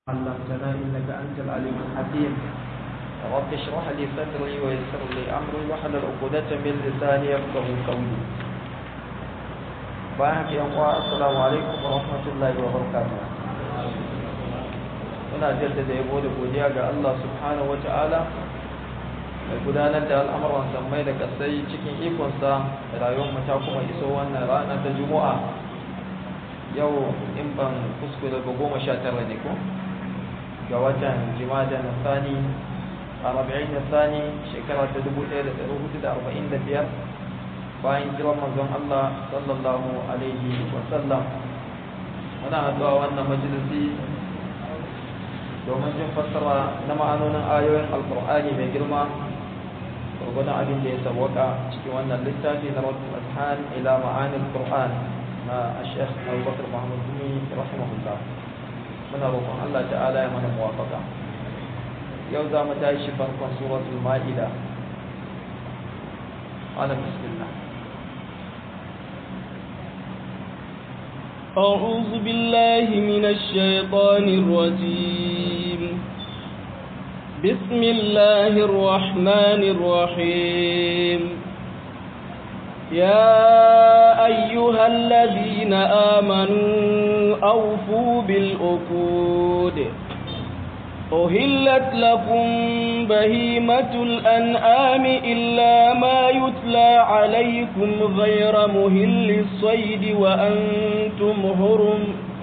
علمتنا إنك أنت العليم الحكيم رب اشرح لي صدري ويسر لي أمري واحلل عقدة من لساني يفقه قولي بارك يا السلام عليكم ورحمة الله وبركاته muna jaddada yabo da godiya ga Allah subhanahu wata'ala mai gudanar da al'amuran sammai da kasai cikin ikonsa rayuwar mu ta kuma iso wannan rana ta juma'a yau in ban kuskure ba goma sha tara ne ko ga watan jimada na sani a rabi'in na sani shekara ta dubu ɗaya da ɗari hudu da arba'in da biyar bayan jiran manzon Allah sallallahu alaihi wa sallam muna haɗuwa wannan majalisi domin jin fassara na ma'anonin ayoyin alkur'ani mai girma gurgunan abin da ya sawwaka cikin wannan littafi na rabbul adhan ila ma'anin qur'an na ashekh abubakar muhammad dumi rahimahullah muna roƙon allah ta'ala ya mana muwafaka yau za mu tashi farkon suratul ma'ida ala bismillah أعوذ بالله من الشيطان الرجيم بسم الله الرحمن الرحيم يا أيها الذين آمنوا أوفوا بالأكود أهلت لكم بهيمة الأنعام إلا ما يتلى عليكم غير مهل الصيد وأنتم هرم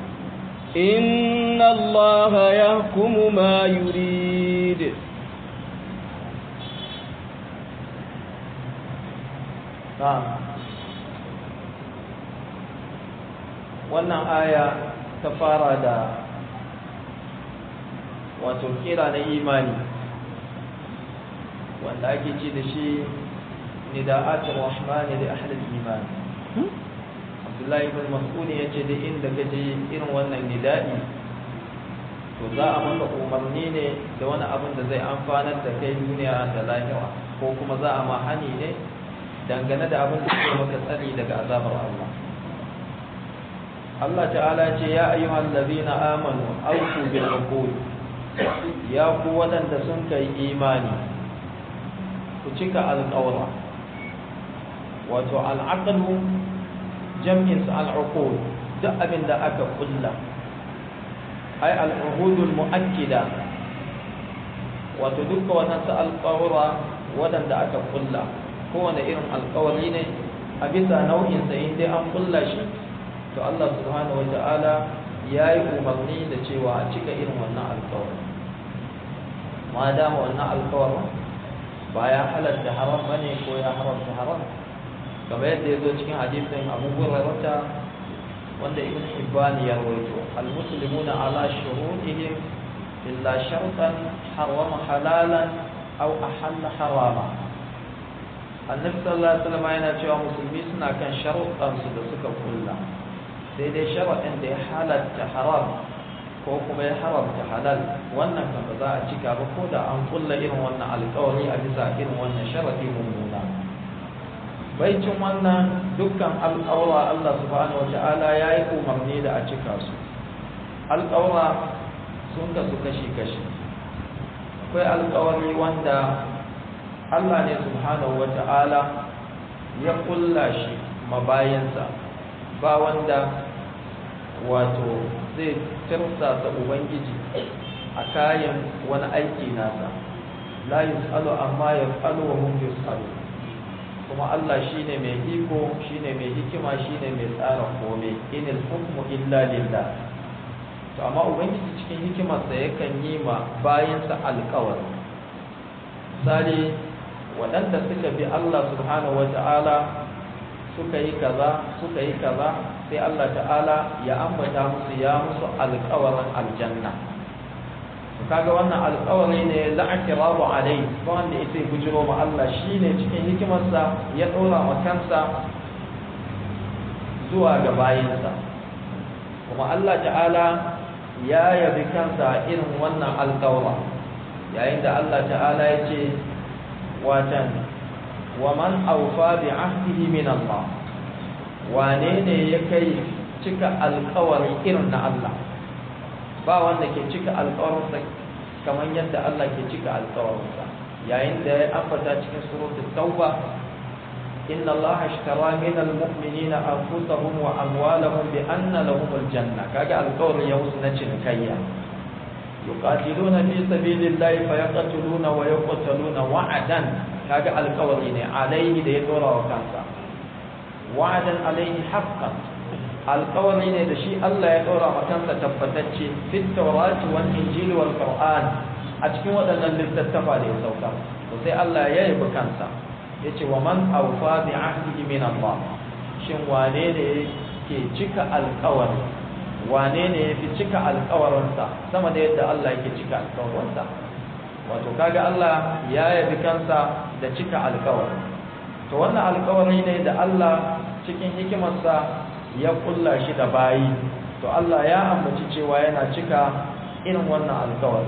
إن الله يحكم ما يريد na'am wannan aya ta fara da wato kira na imani wanda ake ce da shi nida'atul rahmani li ahli iman Abdullahi ibn Mas'ud yace da inda kaje irin wannan nida'i to za a maka umarni ne da wani abin da zai amfanar da kai duniya da lahira ko kuma za a ma hani ne dangane da abin da ke maka tsari daga azabar Allah Allah ta'ala ce ya ayyuhal ladina amanu awfu bil uqud ya ku wadanda sun kai imani ku cika alƙawara wato al'aqlu jam'in al'uqud duk abin da aka kulla ay al'uhudul mu'akkida wato dukkan wannan alƙawara wadanda aka kulla kowane irin alkawari ne a bisa nau'insa in dai an kulla shi to Allah subhanahu wata'ala ya yi umarni da cewa a cika irin wannan alkawari ma dama wannan alkawarin ba ya halatta haram ba ne ko ya haramta haram kamar yadda ya zo cikin hadisin abu hurairata wanda ibn hibban ya rawaito almuslimuna ala shuruɗihim illa shartan harama halalan aw ahalla harama annabi sallallahu alaihi wasallam yana cewa musulmi suna kan sharuɗansu da suka kulla sai dai sharaɗin da ya halatta haram ko kuma ya haramta halal wannan kan ba za a cika ba ko da an kulla irin wannan alƙawari a bisa irin wannan sharaɗi mummuna baicin wannan dukkan alƙawara Allah subhanahu wata'ala ya yi umarni da a cika su alƙawara sun kasu kashi-kashi akwai alƙawari wanda Allah ne subhanahu wa ta'ala ya kulla shi mabayansa ba wanda wato zai tirsasa Ubangiji a kayan wani aiki nasa la yus'alu amma yaf'alu wa hum yus'alu kuma Allah shine mai iko shine mai hikima shine mai tsara kome inil hukmu illa lillah to amma ubangiji cikin hikimarsa yakan yi ma bayansa alƙawari misali waɗanda suka bi Allah subhanahu wata'ala suka yi kaza suka yi kaza sai Allah ta'ala ya ambata musu ya musu alƙawarin aljanna kaga wannan alƙawari ne la'akirabu alai ba wanda ya sai bujiro ma Allah shine cikin hikimarsa ya ɗora wa kansa zuwa ga bayinsa kuma Allah ta'ala ya yabi kansa irin wannan alƙawara yayin da Allah ta'ala ya ce watan wa man aufa bi ahdihi min Allah wane ne ya kai cika alkawari irin na Allah ba wanda ke cika alƙawarinsa kamar yadda Allah ke cika alƙawarinsa yayin da ya ambata cikin suratul tauba inna Allah ashtara min almu'minina anfusahum wa amwalahum bi anna lahum aljanna kaga alƙawarin ya musu na cinikayya yuqatiluna fi sabilillahi fayaqtuluna wa yuqtaluna wa'adan kaga alƙawari ne alaihi da ya dora wa kansa wa'adan alaihi haqqan alƙawari ne da shi Allah ya dora wa kansa tabbatacce fit tawrati wal injil wal qur'an a cikin waɗannan littattafa da ya sauka to sai Allah ya yabi kansa yace wa man awfa bi ahdihi min Allah shin wane ne ke cika alƙawari wane ne ya fi cika alƙawarinsa sama da yadda Allah yake cika alƙawarinsa wato kaga Allah ya yabi kansa da cika alƙawari to wannan alƙawari ne da Allah cikin hikimarsa ya kulla shi da bayi to Allah ya ambaci cewa yana cika irin wannan alƙawari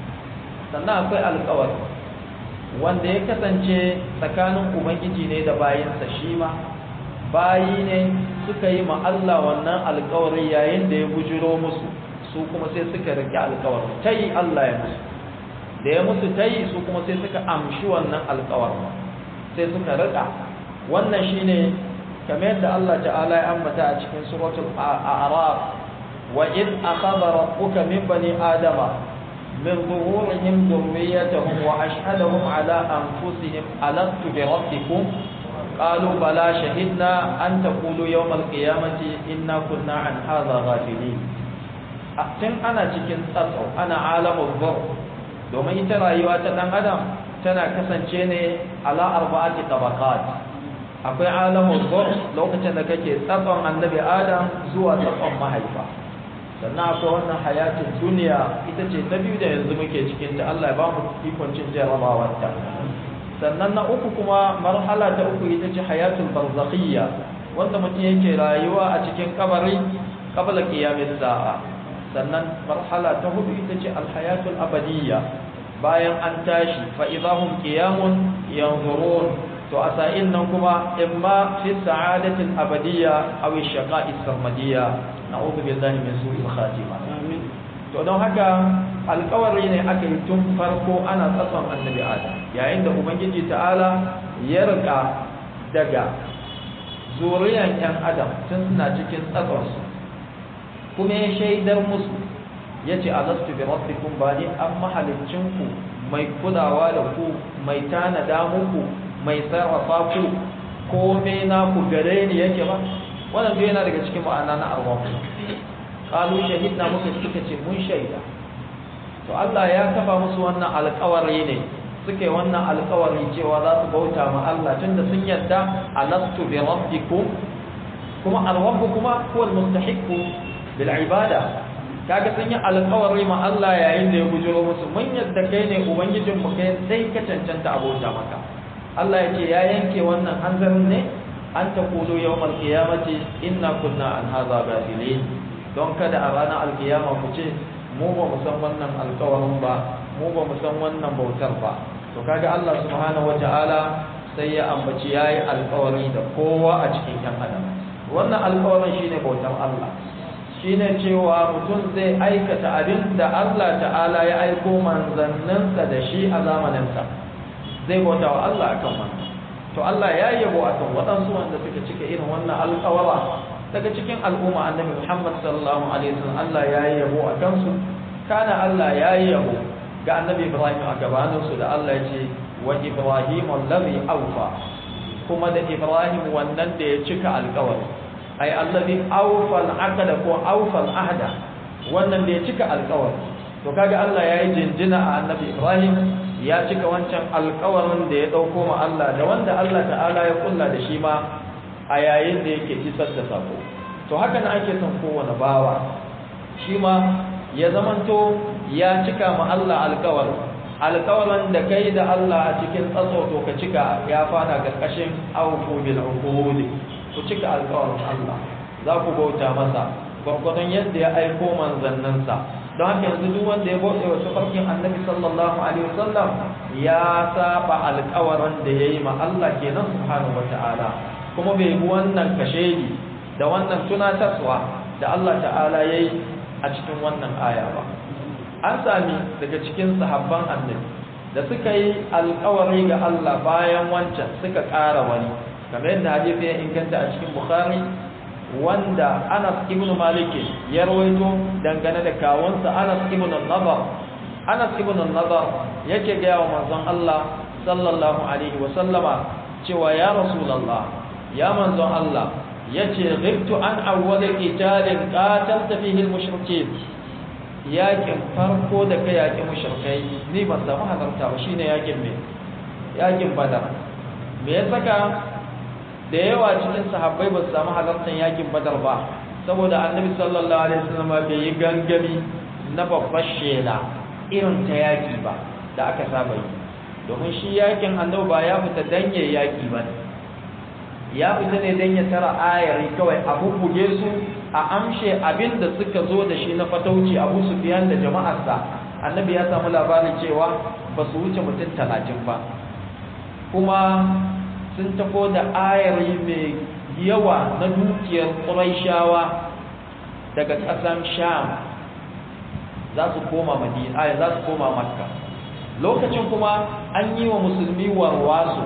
sannan akwai alƙawari wanda ya kasance tsakanin ubangiji ne da bayinsa shi ma bayi ne suka yi ma Allah wannan alƙawari yayin da ya bujiro musu su kuma sai suka rike alƙawari tayi Allah ya musu da ya musu tayi su kuma sai suka amshi wannan alƙawari sai suka rika wannan shine kamar yadda Allah ta'ala ya ambata a cikin suratul a'raf wa id akhadha rabbuka min bani adama min zuhurihim dhurriyyatahum wa ashhadahum ala anfusihim alastu bi rabbikum qalu bala shahidna an taqulu yawm al-qiyamati inna kunna an hadha ghafilin tun ana cikin tsatso ana alamul dhur domin ita rayuwa ta dan adam tana kasance ne ala arba'ati tabaqat akwai alamul dhur lokacin da kake tsatson annabi adam zuwa tsatson mahaifa sannan akwai wannan hayatin duniya ita ce ta biyu da yanzu muke cikin ta Allah ya ba mu ikon cin jarabawar ta sannan na uku kuma marhala ta uku ita ce hayatul barzakhiyya wanda mutum yake rayuwa a cikin kabari qabla qiyamis sa'a sannan marhala ta hudu ita ce alhayatul abadiyya bayan an tashi fa idahum qiyamun yanzurun to a sa'in nan kuma imma fi sa'adatil abadiyya aw shaqa'is sarmadiyya na'udhu billahi min su'il khatima to don haka alƙawari ne aka yi tun farko ana tsatson annabi adam yayin da ubangiji ta'ala ya rika daga zuriyan yan adam tun suna cikin tsatsonsu kuma ya shaidar musu ya ce alastu bi rabbikum ba ni an mahalicinku mai kulawa da ku mai tanada muku mai sarrafa ku kome na ku gare ni yake ba wannan duk yana daga cikin ma'ana na arwahu qalu shahidna muka suka ce mun shaida to Allah ya kafa musu wannan alƙawari ne suke wannan alƙawari cewa za su bauta ma Allah tunda sun yadda alastu bi rabbikum kuma arwahu kuma huwa almustahiqu bil ibada kaga sun yi alƙawari ma Allah yayin da ya bujuro musu mun yadda kai ne ubangijin mu kai sai ka cancanta abota maka Allah ya ce ya yanke wannan hanzarin ne an ta kulu yawmal qiyamati inna kunna an hadha ghafilin don kada a ranar alkiyama ku ce mu ba mu san wannan alƙawarin ba mu ba mu san wannan bautar ba to kaga Allah subhanahu wataala sai ya ambaci yayi alƙawari da kowa a cikin yan adam wannan alƙawarin shine bautar Allah shine cewa mutum zai aikata abin da Allah ta'ala ya aiko manzanninsa da shi a zamaninsa zai bauta wa Allah akan wannan to Allah ya yabo akan waɗansu wanda suka cika irin wannan alƙawara daga cikin al'umma annabi Muhammad sallallahu alaihi wasallam Allah ya yabo akan su kana Allah ya yabo ga annabi Ibrahim a gabanin su da Allah ya ce wa Ibrahim allazi awfa kuma da Ibrahim wannan da ya cika alƙawari ay allazi awfa al-aqda ko awfa al-ahda wannan da ya cika alƙawari to kaga Allah ya yi jinjina a annabi Ibrahim ya cika wancan alkawarin da ya ɗauko ma Allah da wanda Allah ta'ala ya kulla da shi ma a yayin da yake isar da sako to haka na ake son kowane bawa shi ma ya zamanto ya cika ma Allah alkawar alkawarin da kai da Allah a cikin tsatso to ka cika ya fada karkashin auku bil uqud ku cika alkawarin Allah za ku bauta masa gwargwadon yadda ya aiko manzannansa don haka yanzu duk wanda ya bauta wa tafarkin annabi sallallahu alaihi wasallam ya saba alƙawarin da yayi ma Allah kenan subhanahu wataala kuma bai bi wannan kashedi da wannan tunatarwa da Allah ta'ala yayi a a cikin wannan aya ba an sami daga cikin sahabban annabi da suka yi alkawari ga Allah bayan wancan suka ƙara wani kamar yadda hadisi ya inganta a cikin bukhari wanda Anas ibn Malik ya rawaito dangane da kawunsa Anas ibn Nadar Anas ibn Nadar yake ga wa manzon Allah sallallahu alaihi wa sallama cewa ya rasulullah ya manzon Allah yace ghibtu an awwal qitalin qatalta fihi al-mushrikeen yakin farko da kai yakin mushrikai ni ban samu halarta ba shine yakin me yakin badar me ya saka da yawa cikin sahabbai ba su samu halartar yakin badar ba saboda annabi sallallahu alaihi wasallam bai yi gangami na babbar shela irin ta yaki ba da aka saba yi domin shi yakin annabi ba ya fita dan ya yaki ba ya fita ne dan ya tara ayari kawai a bubbuge su a amshe abin da suka zo da shi na fatauci abu sufyan da jama'arsa annabi ya samu labarin cewa ba su wuce mutum talatin ba kuma sun tafo da ayari mai yawa na dukiyar ƙuraishawa daga ƙasan sham za su koma madina za su koma makka lokacin kuma an yi wa musulmi warwaso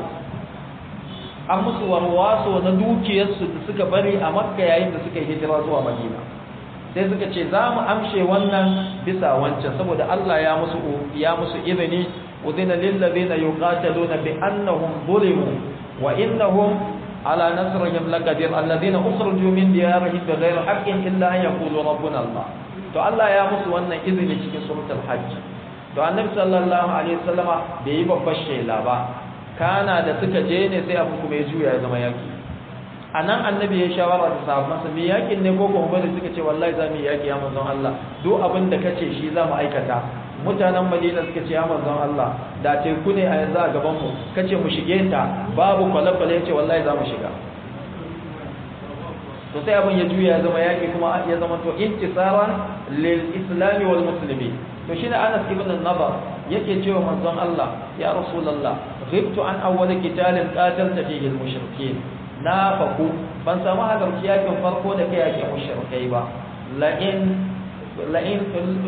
an musu warwaso na dukiyarsu da suka bari a makka yayin da suka hijira zuwa madina sai suka ce za mu amshe wannan bisa wancan saboda Allah ya musu ya musu izini udina lil ladina yuqataluna bi annahum zulimu wa innahum ala nasrihim laqadir alladhina ukhrijoo min diyarihim bighayri haqqin illa an yaqulu rabbuna Allah to Allah ya musu wannan izini cikin suratul hajj to annabi sallallahu alaihi wasallama bai yi babbar shela ba kana da suka je ne sai abu kuma ya juya ya zama yaki anan annabi ya shawara da sahabbansa me yakin ne ko kuma bari suka ce wallahi za mu yi yaki ya manzon Allah duk abin da kace shi za mu aikata mutanen Madina suka ce ya manzon Allah da teku ne a yanzu a gaban mu kace mu shige ta babu kwalakwale ya ce wallahi za mu shiga to sai abin ya juya ya zama yaki kuma ya zama to intisaran lil islami wal muslimin to shine Anas ibn Nabar yake cewa manzon Allah ya rasulullah ghibtu an awwal qitalin qatalta fihi al mushrikeen na faku ban samu halarci yakin farko da kai yakin mushrikai ba la in la in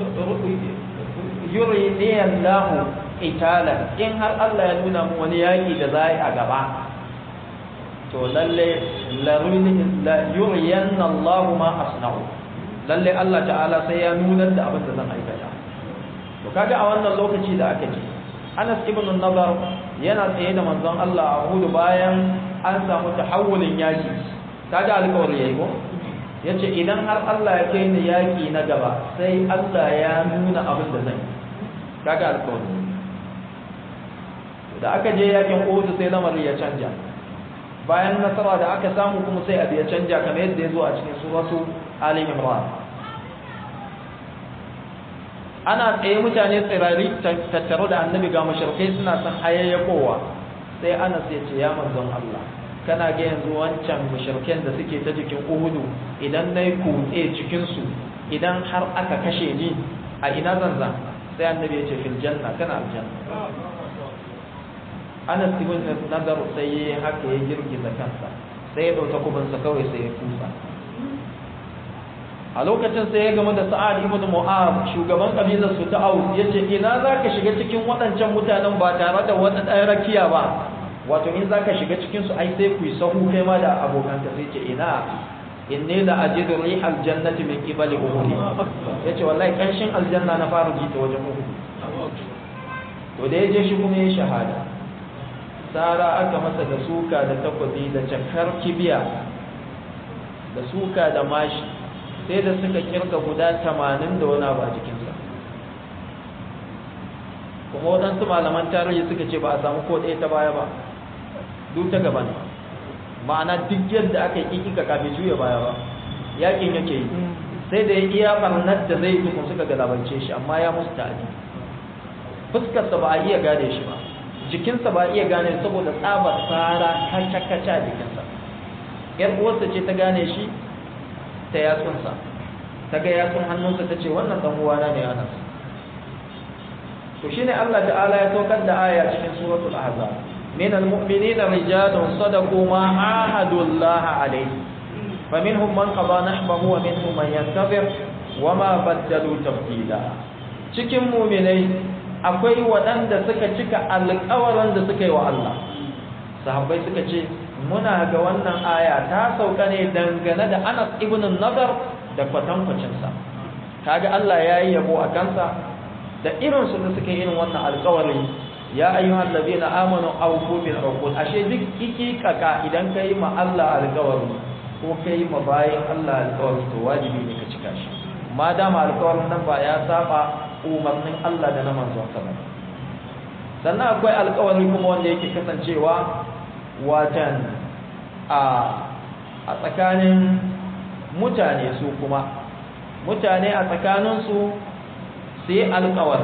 yuri Allah qitalan in har Allah ya nuna mu wani yaki da zai a gaba to lalle la yuriyanna Allah ma asna'u lalle Allah ta'ala sai ya nuna da abin da zan aikata to kaga a wannan lokaci da aka ce Anas ibn Nadar yana tsaye da manzon Allah a Uhud bayan an samu tahawulin yaki kaga alƙawari yayi ko yace idan har Allah ya kai ni yaki na gaba sai Allah ya nuna abin da zan yi kaga alƙawari da aka je yakin Uhud sai lamarin ya canja bayan nasara da aka samu kuma sai abu ya canja kamar yadda ya zo a cikin suratu Ali Imran ana tsaye mutane tsirari tattaro da annabi ga mashirkai suna son hayayyakowa sai anas ya ce ya manzon Allah kana ga yanzu wancan mashirken da suke ta jikin uhudu idan na yi kutse cikinsu idan har aka kashe ni a ina zan zan sai annabi ya ce fil janna kana aljanna anas ibn nadar sai ya haka ya girgiza kansa sai ya dauka kubansa kawai sai ya kusa a lokacin sai ya game da sa'ad ibn mu'az shugaban kabilar su ta aus yace ina zaka shiga cikin waɗancan mutanen ba tare da wata ɗan rakiya ba wato in zaka shiga cikin su ai sai ku yi sahu kai ma da abokanka sai ce ina inni la ajidu rihal jannati min qibali uhud yace wallahi kanshin aljanna na fara ji ta wajen uhud to da yaje shi kuma ya shahada sara aka masa da suka da takwabi da cakar kibiya da suka da mashi sai da suka kirga guda tamanin da wani abu a jikinsa kuma waɗansu malaman tarihi suka ce ba a samu ko ɗaya ta baya ba duk ta gaba ne ma'ana duk yadda aka yi kika kafin juya baya ba yakin yake yi sai da ya iya barnar da zai tukun suka galabance shi amma ya musu ta'adi fuskarsa ba a iya gane shi ba jikinsa ba a iya gane saboda tsabar tsara kaca-kaca jikinsa yar uwarsa ce ta gane shi ta yatsunsa ta ga yatsun hannunsa ta ce wannan ɗan uwana ne anas to shine Allah ta'ala ya saukar da aya cikin suratul ahzab min almu'minina rijalun sadaqu ma ahadu Allah alayhi faminhum man qada nahbahu wa minhum man yantazir wama baddalu tabdila cikin mu'minai akwai waɗanda suka cika alƙawarin da suka yi wa Allah sahabbai suka ce muna ga wannan aya ta sauka ne dangane da Anas ibn Nadar da kwatankwacin sa kaga Allah ya yi yabo a kansa da irin su da suka yi irin wannan alƙawari ya ayyuhal ladina amanu awfu bil uqud ashe duk kikikaka idan kai ma Allah alƙawari ko kai ma bayin Allah alƙawari to wajibi ne ka cika shi ma dama alƙawarin nan ba ya saba umarnin Allah da na manzon sa ba sannan akwai alƙawari kuma wanda yake kasancewa watan a a tsakanin mutane su kuma mutane a tsakaninsu su yi alƙawari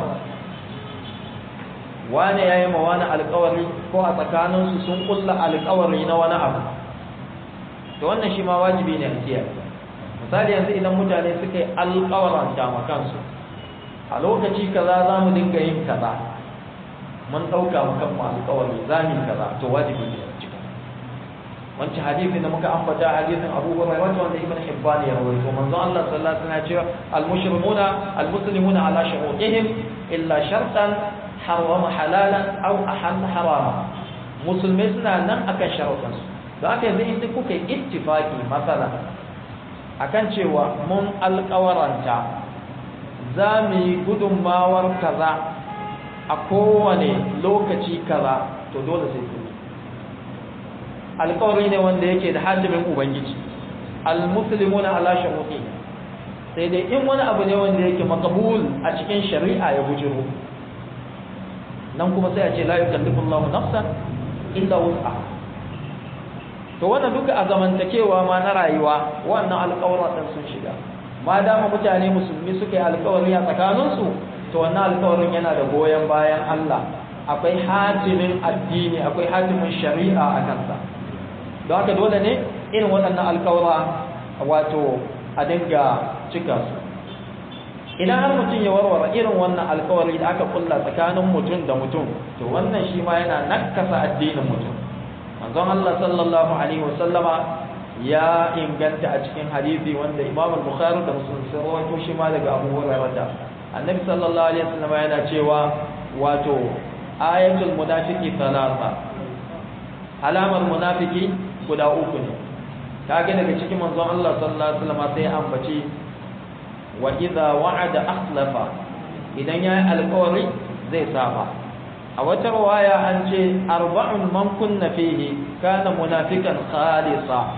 wane ya yi ma wani alƙawari ko a tsakaninsu sun ƙulla alƙawari na wani abu to wannan shi ma wajibi ne a kiyaye misali yanzu idan mutane suka yi alƙawaranta ma kansu a lokaci kaza za mu dinga yin kaza mun ɗauka mu kan alƙawari za mu yi kaza to wajibi ne a cika wancan hadisi da muka ambata hadisin Abu Hurairah wanda Ibn Hibban ya rawaito manzon Allah sallallahu alaihi wasallam ya ce al-mushrikuna al-muslimuna ala shurutihim illa shartan harrama halalan aw ahalla harama musulmai suna nan akan sharuɗansu da aka yanzu in kuka yi ittifaki masala akan cewa mun alƙawaranta za mu yi gudunmawar kaza a kowane lokaci kaza to dole sai ku alƙawari ne wanda yake da hajjimin ubangiji almuslimuna ala shuruti sai dai in wani abu ne wanda yake maqbul a cikin shari'a ya bujiro nan kuma sai a ce la yukallifu Allahu nafsan illa wus'aha to wannan duka a zamantakewa ma na rayuwa wannan alƙawarin sun shiga ma dama mutane musulmi suka yi alƙawari a tsakaninsu to wannan alƙawarin yana da goyon bayan Allah akwai hatimin addini akwai hatimin shari'a a kansa don haka dole ne irin waɗannan alƙawara wato a dinga cika su idan har mutum ya warware irin wannan alƙawari da aka kulla tsakanin mutum da mutum to wannan shi ma yana nakasa addinin mutum manzon Allah sallallahu alaihi wasallama ya inganta a cikin hadisi wanda Imam al-Bukhari da Muslim sun rawaito shi ma daga Abu Hurairah da Annabi sallallahu alaihi wasallama yana cewa wato ayatul munafiqi thalatha alamar munafiki guda uku ne kage daga cikin manzon Allah sallallahu alaihi wasallama sai ya ambaci wa idza wa'ada akhlafa idan yayi alƙawari zai saba a wata rawaya an ce arba'un man kunna fihi kana munafikan khalisa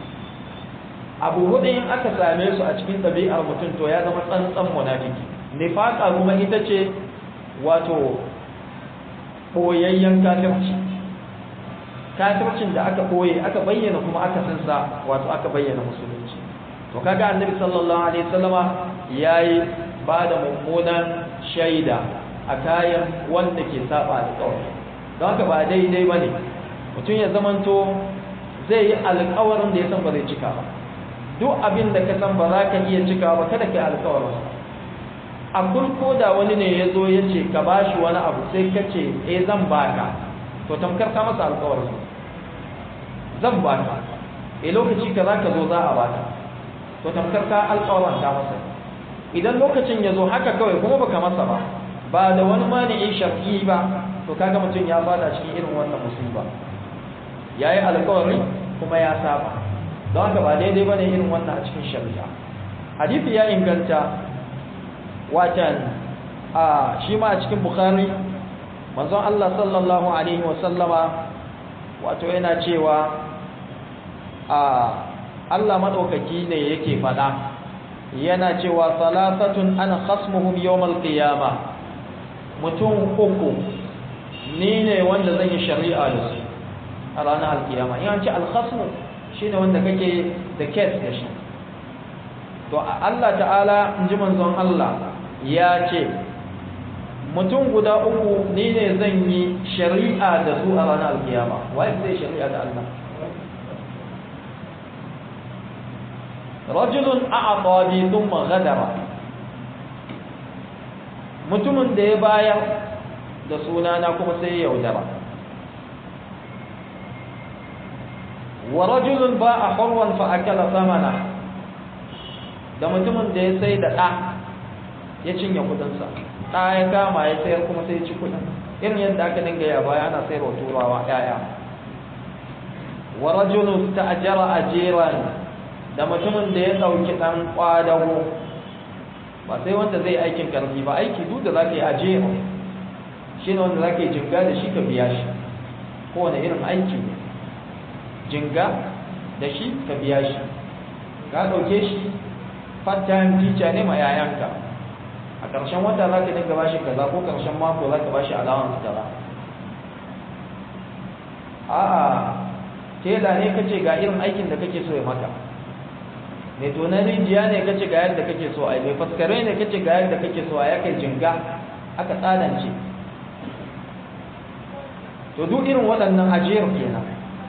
abu hudu in aka same su a cikin ɗabi'ar mutum to ya zama tsantsan munafiki nifaka kuma ita ce wato ɓoyayyen kafirci kafircin da aka ɓoye aka bayyana kuma aka sansa wato aka bayyana musulunci to kaga annabi sallallahu alaihi wasallama yayi ba da mummunan shaida a kayan wanda ke saba alƙawari don haka ba daidai ba ne mutum ya zamanto zai yi alƙawarin da ya san ba zai cika ba duk abin da ka san ba za ka iya cika ba kada ka yi alƙawarin a ko da wani ne ya zo ya ce ka ba shi wani abu sai ka ce eh zan baka to tamkar ka masa alƙawarin zan baka eh lokaci ka za ka zo za a baka to tamkar ka alƙawarin ta masa idan lokacin ya zo haka kawai kuma baka masa ba ba da wani mani'in shar'i ba to kaga mutum ya fada cikin irin wannan musiba yayi alƙawari kuma ya saba don haka ba daidai bane irin wannan a cikin shari'a hadisi ya inganta watan a shi ma a cikin bukhari manzon Allah sallallahu alaihi wa sallama wato yana cewa a Allah madaukaki ne yake fada yana cewa salasatun ana khasmuhum yawmal qiyamah mutum uku ni ne wanda zan yi shari'a da su a ranar alkiyama in an ce alkhasmu shine wanda kake da case da shi to Allah ta'ala in ji manzon Allah ya ce mutum guda uku ni ne zan yi shari'a da su a ranar alkiyama waye zai shari'a da Allah rajulun a'ata bi thumma ghadara mutumin da ya bayar da sunana kuma sai ya yaudara wa rajulun ba'a hurwan fa akala samana da mutumin da ya sai da ɗa ya cinye kudinsa ɗa ya kama ya sayar kuma sai ya ci kudin irin yadda aka dinga ya baya ana sayarwa turawa ƴaƴa wa rajulun ta'jara ajiran da mutumin da ya dauki dan kwadago ba sai wanda zai aikin karfi ba aiki duk da zaka yi ajira shine wanda zaka yi jinga da shi ka biya shi kowane irin aiki ne jinga da shi ka biya shi ka dauke shi part time teacher ne ma yayanka a ƙarshen wata za ka dinga bashi kaza ko ƙarshen mako za ka bashi allowance kaza a'a tela ne kace ga irin aikin da kake so ya maka mai tonan rijiya ne kace ga yadda kake so a yi mai faskare ne kace ga yadda kake so a ya kai jinga aka tsanance to duk irin waɗannan ajiyar kenan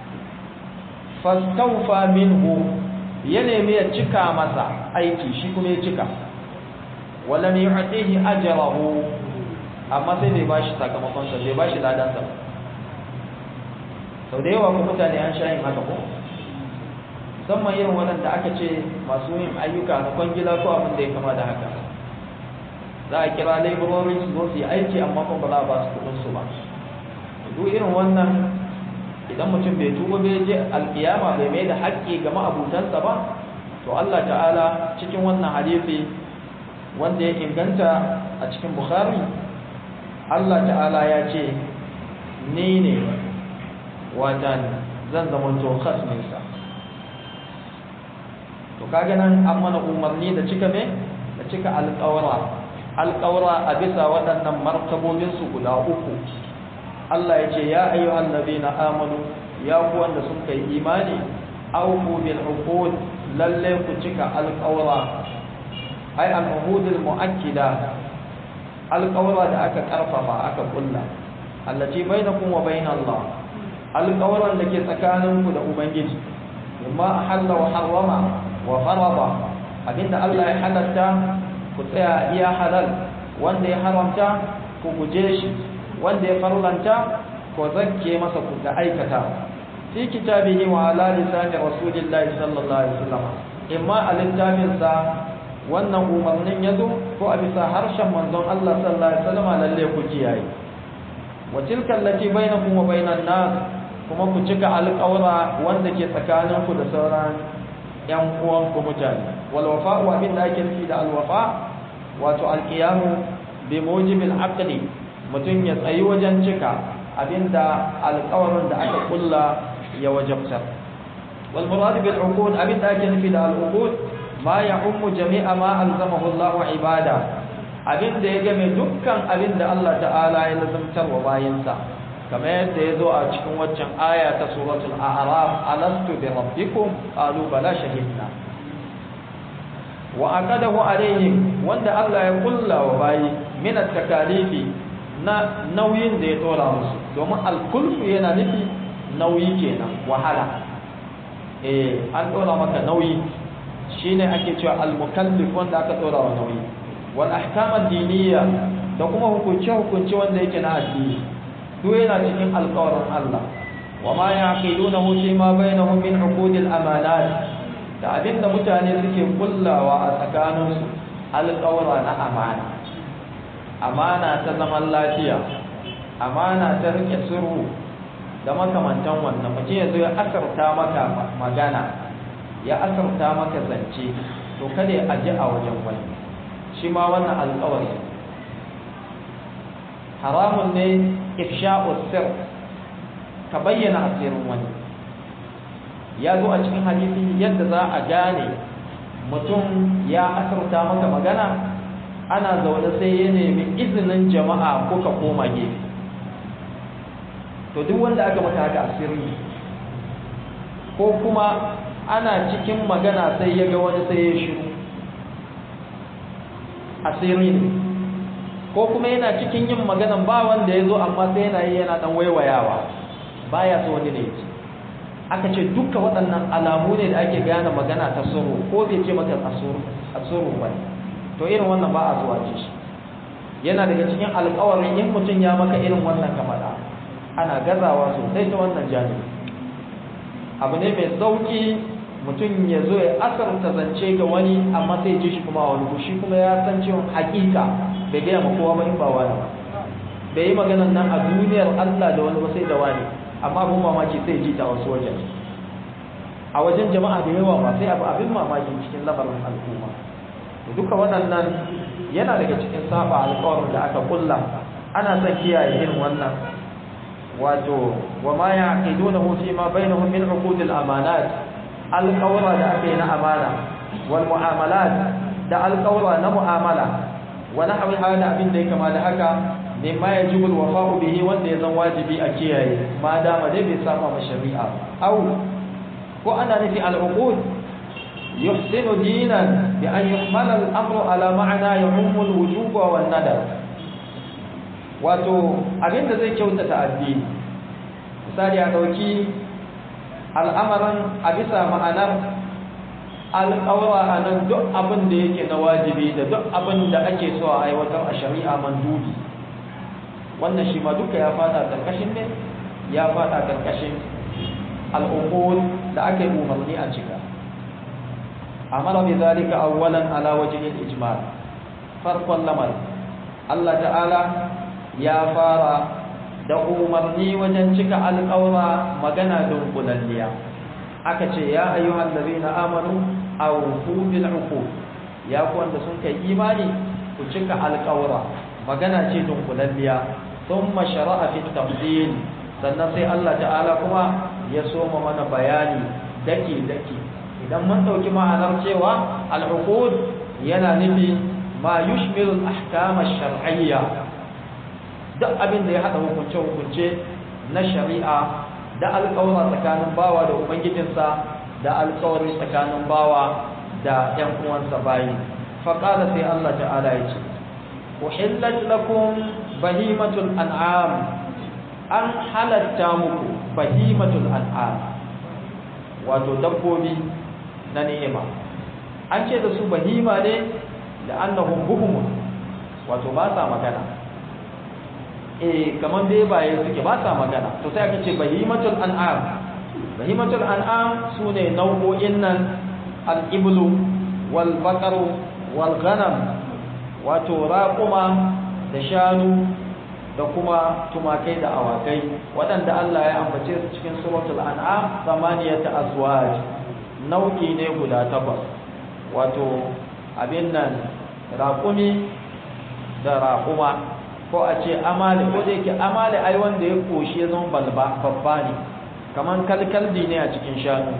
fastaufa minhu ya nemi ya cika masa aiki shi kuma ya cika walam yu'tihi ajrahu amma sai bai bashi sakamakon sa bai bashi ladan sa sau da yawa ku mutane an sha yin haka ko musamman irin waɗanda aka ce masu yin ayyuka na kwangila ko abin da ya kama da haka za a kira laborori su zo su yi aiki amma kuma ba za a ba su kuɗin su ba duk irin wannan idan mutum bai tuba bai je alkiyama bai mai da haƙƙi ga ma'abutansa ba to Allah ta'ala cikin wannan hadisi wanda ya inganta a cikin bukhari Allah ta'ala ya ce ni ne watan zan zamanto khasminsa to kaga nan an mana umarni da cika me da cika alƙawara alƙawara a bisa waɗannan martabobinsu guda uku Allah ya ce ya ayyuhan nabina amanu ya ku wanda sun kai imani awfu bil uqud lalle ku cika alƙawara ai al uhudul muakkida alƙawara da aka karfafa aka kulla allati bainakum wa bain Allah alƙawaran da ke tsakaninku da ubangiji amma ahalla wa harrama wa farada abinda Allah ya halatta ku tsaya iya halal wanda ya haramta ku guje shi wanda ya farlanta ko zakke masa ku da aikata fi kitabihi wa ala lisani rasulillahi sallallahu alaihi wasallam imma a littafin sa wannan umarnin yazo ko a bisa harshen manzon Allah sallallahu alaihi wasallam lalle ku kiyaye wa tilka allati bainakum wa bainan nas kuma ku cika alƙawra wanda ke tsakaninku da sauran yan uwanku mutane wal wafa wa abin da ake nufi da al wafa wato al qiyamu bi mujibil aqli mutum ya tsayi wajen cika abinda alƙawarin da aka kulla ya wajabta wal murad bil uqud abinda ake nufi da al uqud ma ya'ummu jami'a ma alzamahu Allah ibada abinda ya game dukkan abinda Allah ta'ala ya lazumtar wa bayinsa kamar yadda ya zo a cikin waccan aya ta suratul a'raf alastu bi rabbikum qalu bala shahidna wa aqadahu alaihim wanda Allah ya kulla wa bayi min at-takalifi na nauyin da ya dora musu domin al-kulfu yana nufi nauyi kenan wahala eh an dora maka nauyi shine ake cewa al-mukallif wanda aka dora wa nauyi wal ahkam ad-diniyya da kuma hukunce hukunce wanda yake na addini duk yana cikin alƙawarin Allah wa ma yaqilunahu fi ma bainahum min uqudil amanat da abinda mutane suke kullawa a tsakaninsu alƙawara na amana amana ta zaman lafiya amana ta rike sirru da makamantan wannan mutum ya zo ya asarta maka magana ya asarta maka zance to kada ya aji a wajen wani shi ma wannan alƙawari haramun ne ifsha'u sir ka bayyana asirin wani ya zo a cikin hadisi yadda za a gane mutum ya asarta maka magana ana zaune sai ya nemi izinin jama'a kuka koma gefe to duk wanda aka maka haka asiri ko kuma ana cikin magana sai ya ga wani sai ya shiru asiri ne ko kuma yana cikin yin maganan ba wanda ya zo amma sai yana yi yana dan waiwayawa baya so wani ne ce aka ce duka waɗannan alamu ne da ake gane magana ta suru ko bai ce maka asuru ba to irin wannan ba a zuwa ce shi yana daga cikin alƙawarin in mutum ya maka irin wannan kamada ana gazawa sosai ta wannan janibi abu ne mai sauki mutum ya zo ya asarta zance ga wani amma sai ji shi kuma wani shi kuma ya san cewa hakika bai gaya ma kowa ba in ba wani ba bai yi maganan nan a duniyar Allah da wani ba sai da wani amma abin mamaki sai ji ta wasu wajen a wajen jama'a da yawa ba sai abu abin mamaki cikin lamarin al'umma duka waɗannan yana daga cikin saba alƙawarin da aka kulla ana son kiyaye irin wannan wato wa ma yaqidunahu fi ma bainahum min uqudil amanat alƙawara da aka yi na amana wal mu'amalat da alƙawara na mu'amala wa nahwi hada abin da ya kama da haka mimma yajibu alwafa'u bihi wanda ya zan wajibi a kiyaye ma dama dai bai saba ma shari'a au ko ana nufi al'uqud yuhsinu dinan bi an yuhmala al-amru ala ma'ana yahummu al-wujub wa an-nadab wato abinda zai kyautata addini misali a dauki al'amaran a bisa ma'anar alƙawara a nan duk abin da yake na wajibi da duk abin da ake so a aiwatar a shari'a mandubi wannan shi ma duka ya fada karkashin ne ya fada karkashin al'uqud da aka yi umarni a cika amara bi zalika awwalan ala wajhi al-ijmal farqan lamar Allah ta'ala ya fara da umarni wajen cika alƙawra magana dunkulalliya aka ce ya ayyuhal ladina amanu awfu bil uqud ya ku wanda sun kai imani ku cika alƙawra magana ce dunkulalliya thumma shara'a fi tafdil sannan sai Allah ta'ala kuma ya soma mana bayani daki daki idan mun dauki ma'anar cewa al-uqud yana nufi ma yushmilu al-ahkam ash-shar'iyya duk abin da ya hada hukunce hukunce na shari'a da alƙawara tsakanin bawa da ubangijinsa da alƙawari tsakanin bawa da ƴan uwansa bayi faqala sai Allah ta'ala ya ce uhillat lakum bahimatul an'am an halatta muku bahimatul an'am wato dabbobi na ni'ima an ce da su bahima ne da annahum buhum wato ba sa magana eh kaman dai baye suke ba sa magana to sai aka ce bahimatul an'am bahimatul an'am sune nau'o'in nan al-iblu wal baqaru wal ghanam wato raquma da shanu da kuma tumakai da awakai waɗanda Allah ya ambace su cikin suratul an'am samaniyata azwaj nau'i ne guda takwas wato abin nan raƙumi da raƙuma ko a ce amali ko da yake amali ai wanda ya koshi ya zama balba babba ne kaman kalkaldi ne a cikin shanu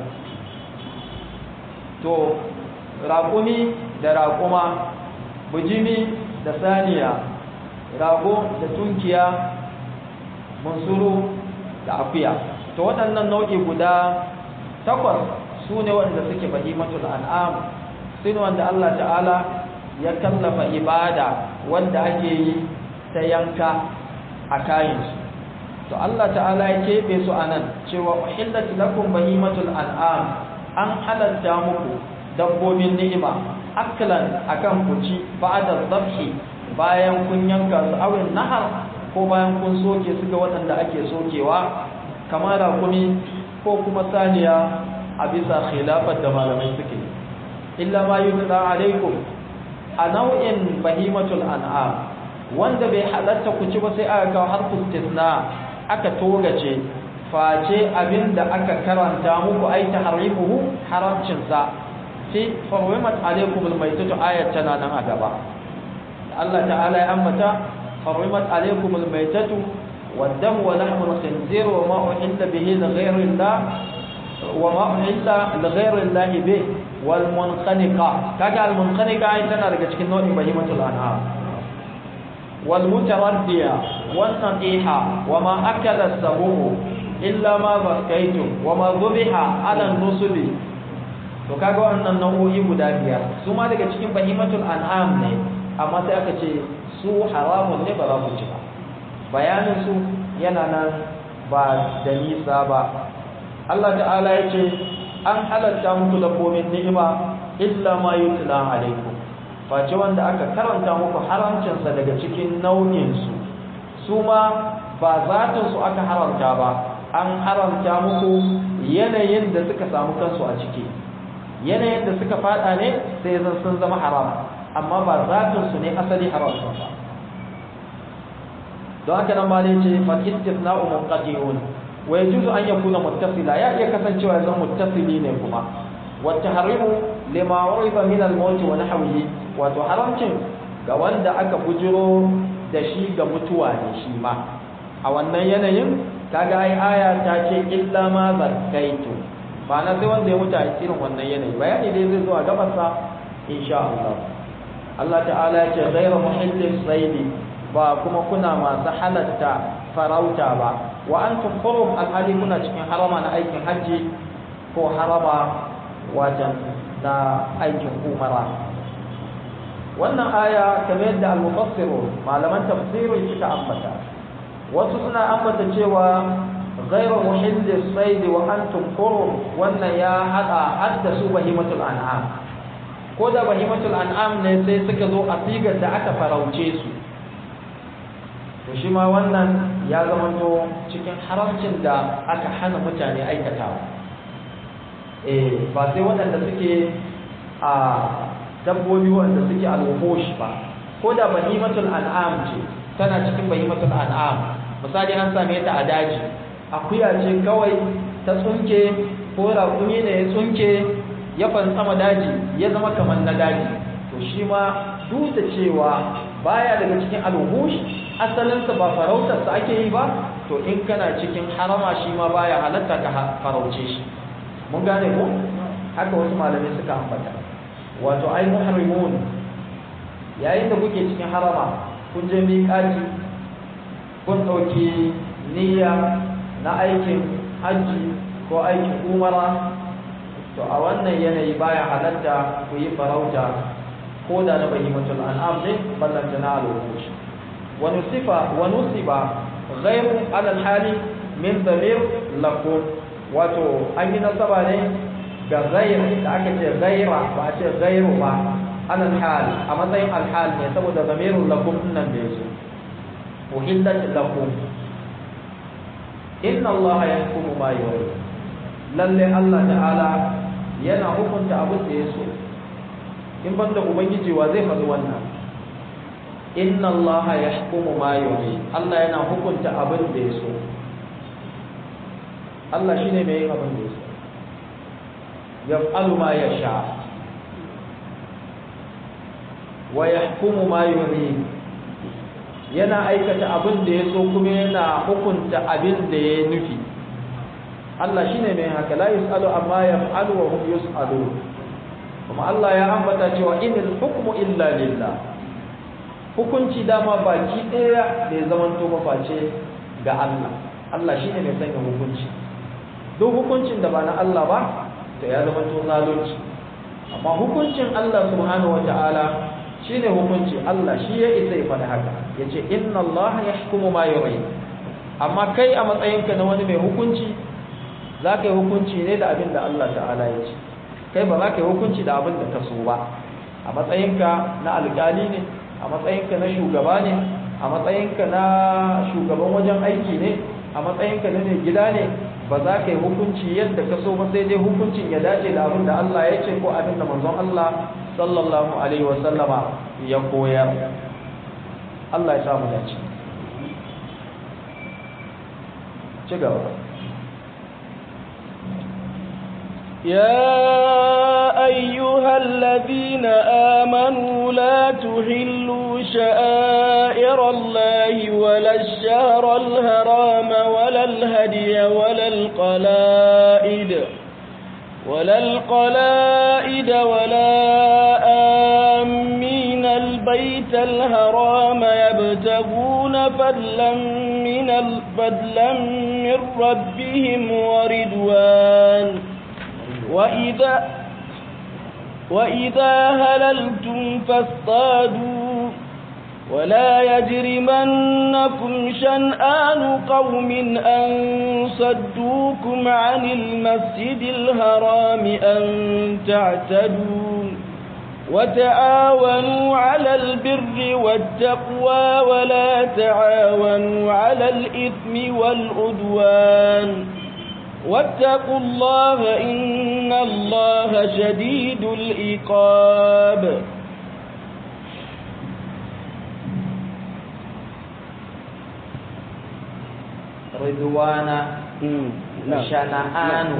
to raƙumi da raƙuma bujimi da saniya rago da tunkiya mansuru da akuya to waɗannan nau'i guda takwas su ne wanda suke bahimatul an'am su ne wanda Allah ta'ala ya kallafa ibada wanda ake yi ta yanka a kayansu to Allah ta'ala ya keɓe su a nan cewa uhillat lakum bahimatul an'am an halatta muku dabbobin ni'ima aklan akan kuci ba'da dhabhi bayan kun yanka su awin nahar ko bayan kun soke su ga waɗanda ake sokewa kamar rakumi ko kuma saniya a bisa khilafar da malamai suke illa ma yutla alaikum a nau'in bahimatul an'am wanda bai halatta ku ci ba sai aka kawo harfu istisna aka togace face abinda aka karanta muku ai tahrimuhu haramcin sa fi farwimat alaikum almaytatu ayat tana nan a gaba Allah ta'ala ya ambata حرمت عليكم الميتة والدم ولحم الخنزير وما أحل به لغير الله وما أحل لغير الله به والمنخنقة كاجا المنخنقة أي تنا daga cikin nau'in bahimatul an'am والمتردية والنطيحة وما أكل السبوع إلا ما ذكيتم وما ذبح على النصب to kaga wannan nau'o'i guda biyar su ma daga cikin bahimatul an'am ne amma sai aka ce su haramun ne ba za ku ci ba bayanin su yana nan ba da nisa ba Allah ta'ala ya ce an halatta muku dabbobin ni'ima illa ma yutla alaikum face wanda aka karanta muku haramcinsa daga cikin nau'in su su ma ba zatin su aka haramta ba an haramta muku yanayin da suka samu kansu a ciki yanayin da suka fada ne sai zan sun zama haram amma ba zatin su ne asali haram ba don haka nan malai ce fal istisna'u munqati'un wa yajuzu an yakuna muttasila ya iya kasancewa zan muttasili ne kuma wa tahrimu lima uriba min al-maut wa nahwihi wato haramcin ga wanda aka bujiro da shi ga mutuwa ne shi ma a wannan yanayin kaga ai aya ta ce illa ma zakaitu ba na sai wanda ya mutu a irin wannan yanayi bayani dai zai zo a gabansa insha Allah Allah ta'ala ya ce ghayra muhillis saidi ba kuma kuna masu halatta farauta ba wa antum hurum alhali kuna cikin harama na aikin hajji ko harama wajen na aikin umara wannan aya kamar yadda al-mufassiru malaman tafsiri suka ambata wasu suna ambata cewa ghayra muhillis sayd wa antum hurum wannan ya hada haddasu bahimatul an'am ko da bahimatul an'am ne sai suka zo a sigar da aka farauce su to shi ma wannan ya zamanto cikin haramcin da aka hana mutane aikatawa eh ba sai waɗanda suke a dabbobi wanda suke alwuhush ba ko da bahimatul an'am ce tana cikin bahimatul an'am misali an same ta a daji akuya ce kawai ta tsunke ko raƙumi ne ya tsunke ya fantsama daji ya zama kamar na daji to shi ma duk da cewa baya daga cikin alwuhush asalinsa ba farautarsa ake yi ba to in kana cikin harama shi ma baya halatta ka farauce shi mun gane ko haka wasu malamai suka ambata wato ai muharrimun yayin da kuke cikin harama kun je miƙati kun ɗauki niyya na aikin hajji ko aikin umara to a wannan yanayi baya halatta ku yi farauta ko da na bahimatul an'am ne ballanta na alwuhush wa nusifa wa nusiba ghayru ala hali min damir lakum wato an yi nasaba ne ga ghayr da aka ce ghayra ba a ce ghayru ba ala hal a matsayin alhal ne saboda damirul lakum nan da yazo uhillat lakum inna allaha yahkumu ma yurid lalle Allah ta'ala yana hukunta abin da ya so in banda ubangiji wa zai faɗi wannan inna Allah yahkumu ma yuri Allah yana hukunta abin da ya so Allah shine mai yin abin da ya so yaf'alu ma yasha wa yahkumu ma yuri yana aikata abin da ya so kuma yana hukunta abin da ya nufi Allah shine mai haka la yusalu amma yaf'alu wa hum yusalun kuma Allah ya ambata cewa inil hukmu illa lillah hukunci dama baki daya da ya zaman to face ga Allah Allah shine mai sanya hukunci duk hukuncin da ba na Allah ba to ya zama to zalunci amma hukuncin Allah subhanahu wataala shine hukunci Allah shi ya isa ya faɗi haka yace inna Allah yahkumu ma yurid amma kai a matsayinka na wani mai hukunci za ka yi hukunci ne da abin da Allah ta'ala ya ce kai ba za ka yi hukunci da abin da ka so ba a matsayinka na alƙali ne a matsayinka na shugaba ne a matsayinka na shugaban wajen aiki ne a matsayinka na mai gida ne ba za ka yi hukunci yadda ka so ba sai dai hukuncin ya dace da abin da Allah ya ce ko abin da manzon Allah sallallahu alaihi wa sallama ya koyar Allah ya samu dace ci gaba يا أيها الذين آمنوا لا تهلوا شائر الله ولا الشهر الهرام ولا الهدي ولا القلائد ولا القلائد ولا آمين البيت الهرام يبتغون فضلا من فضلا من ربهم ورضوان وإذا وإذا هللتم فاصطادوا ولا يجرمنكم شنآن قوم أن صدوكم عن المسجد الحرام أن تعتدوا وتعاونوا على البر والتقوى ولا تعاونوا على الإثم والعدوان واتقوا الله إن الله شديد العقاب ridwana shana'anu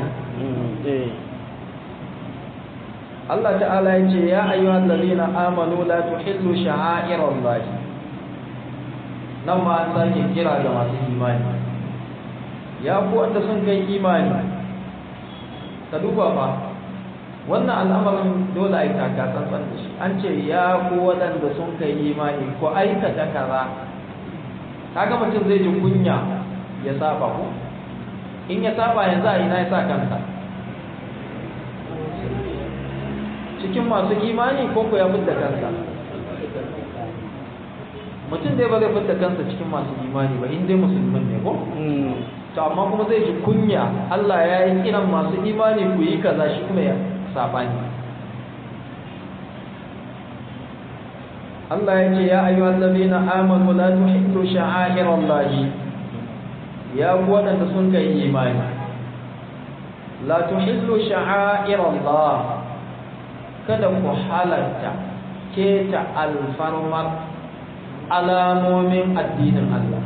Allah ta'ala ya ce ya ayyuhal ladina amanu la tuhillu sha'airallahi nan ma an sake kira ga masu imani ya ku wanda sun kai imani ka duba fa wannan al'amarin dole a yi taka tsantsan da shi an ce ya ku waɗanda sun kai imani ko aikata kaza kaga mutum zai ji kunya ya saba ku in ya saba yanzu a ina ya sa kansa cikin masu imani ko ku ya fidda kansa mutum dai ba zai fidda kansa cikin masu imani ba in dai musulmin ne ko to amma kuma zai ji kunya Allah ya yi kiran masu imani ku yi kaza shi kuma ya sabani Allah ya ce ya ayyuhal ladina amanu la tuhillu sha'airallahi ya ku wadanda sun kai imani la tuhillu sha'airallah kada ku halatta keta alfarmar alamomin addinin Allah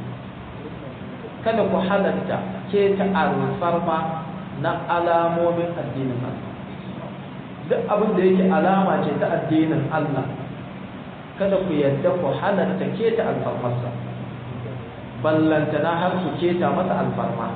kada ku halatta keta alfarma na alamomin addinin Allah duk abin da yake alama ce ta addinin Allah kada ku yadda ku halatta keta alfarmarsa ballantana har ku keta masa alfarma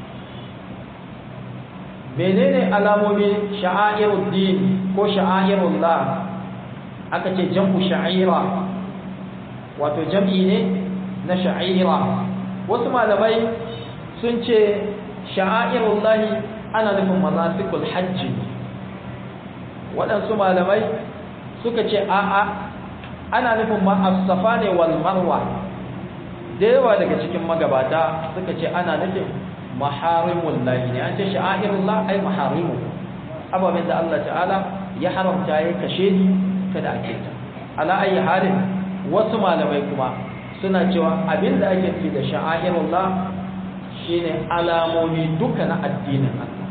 menene alamomi sha'airud din ko sha'airullah aka ce jam'u sha'ira wato jam'i ne na sha'ira wasu malamai sun ce sha'airullahi ana nufin manasikul hajji waɗansu malamai suka ce a'a ana nufin ma'asafa ne wal marwa da yawa daga cikin magabata suka ce ana nufin maharimun lahi ne an ce sha'airullah ai maharimu ababen da Allah ta'ala ya haramta ya kashe ni kada a keta ala ayi halin wasu malamai kuma suna cewa abin da ake nufi da sha'airullah shine alamomi duka na addinin Allah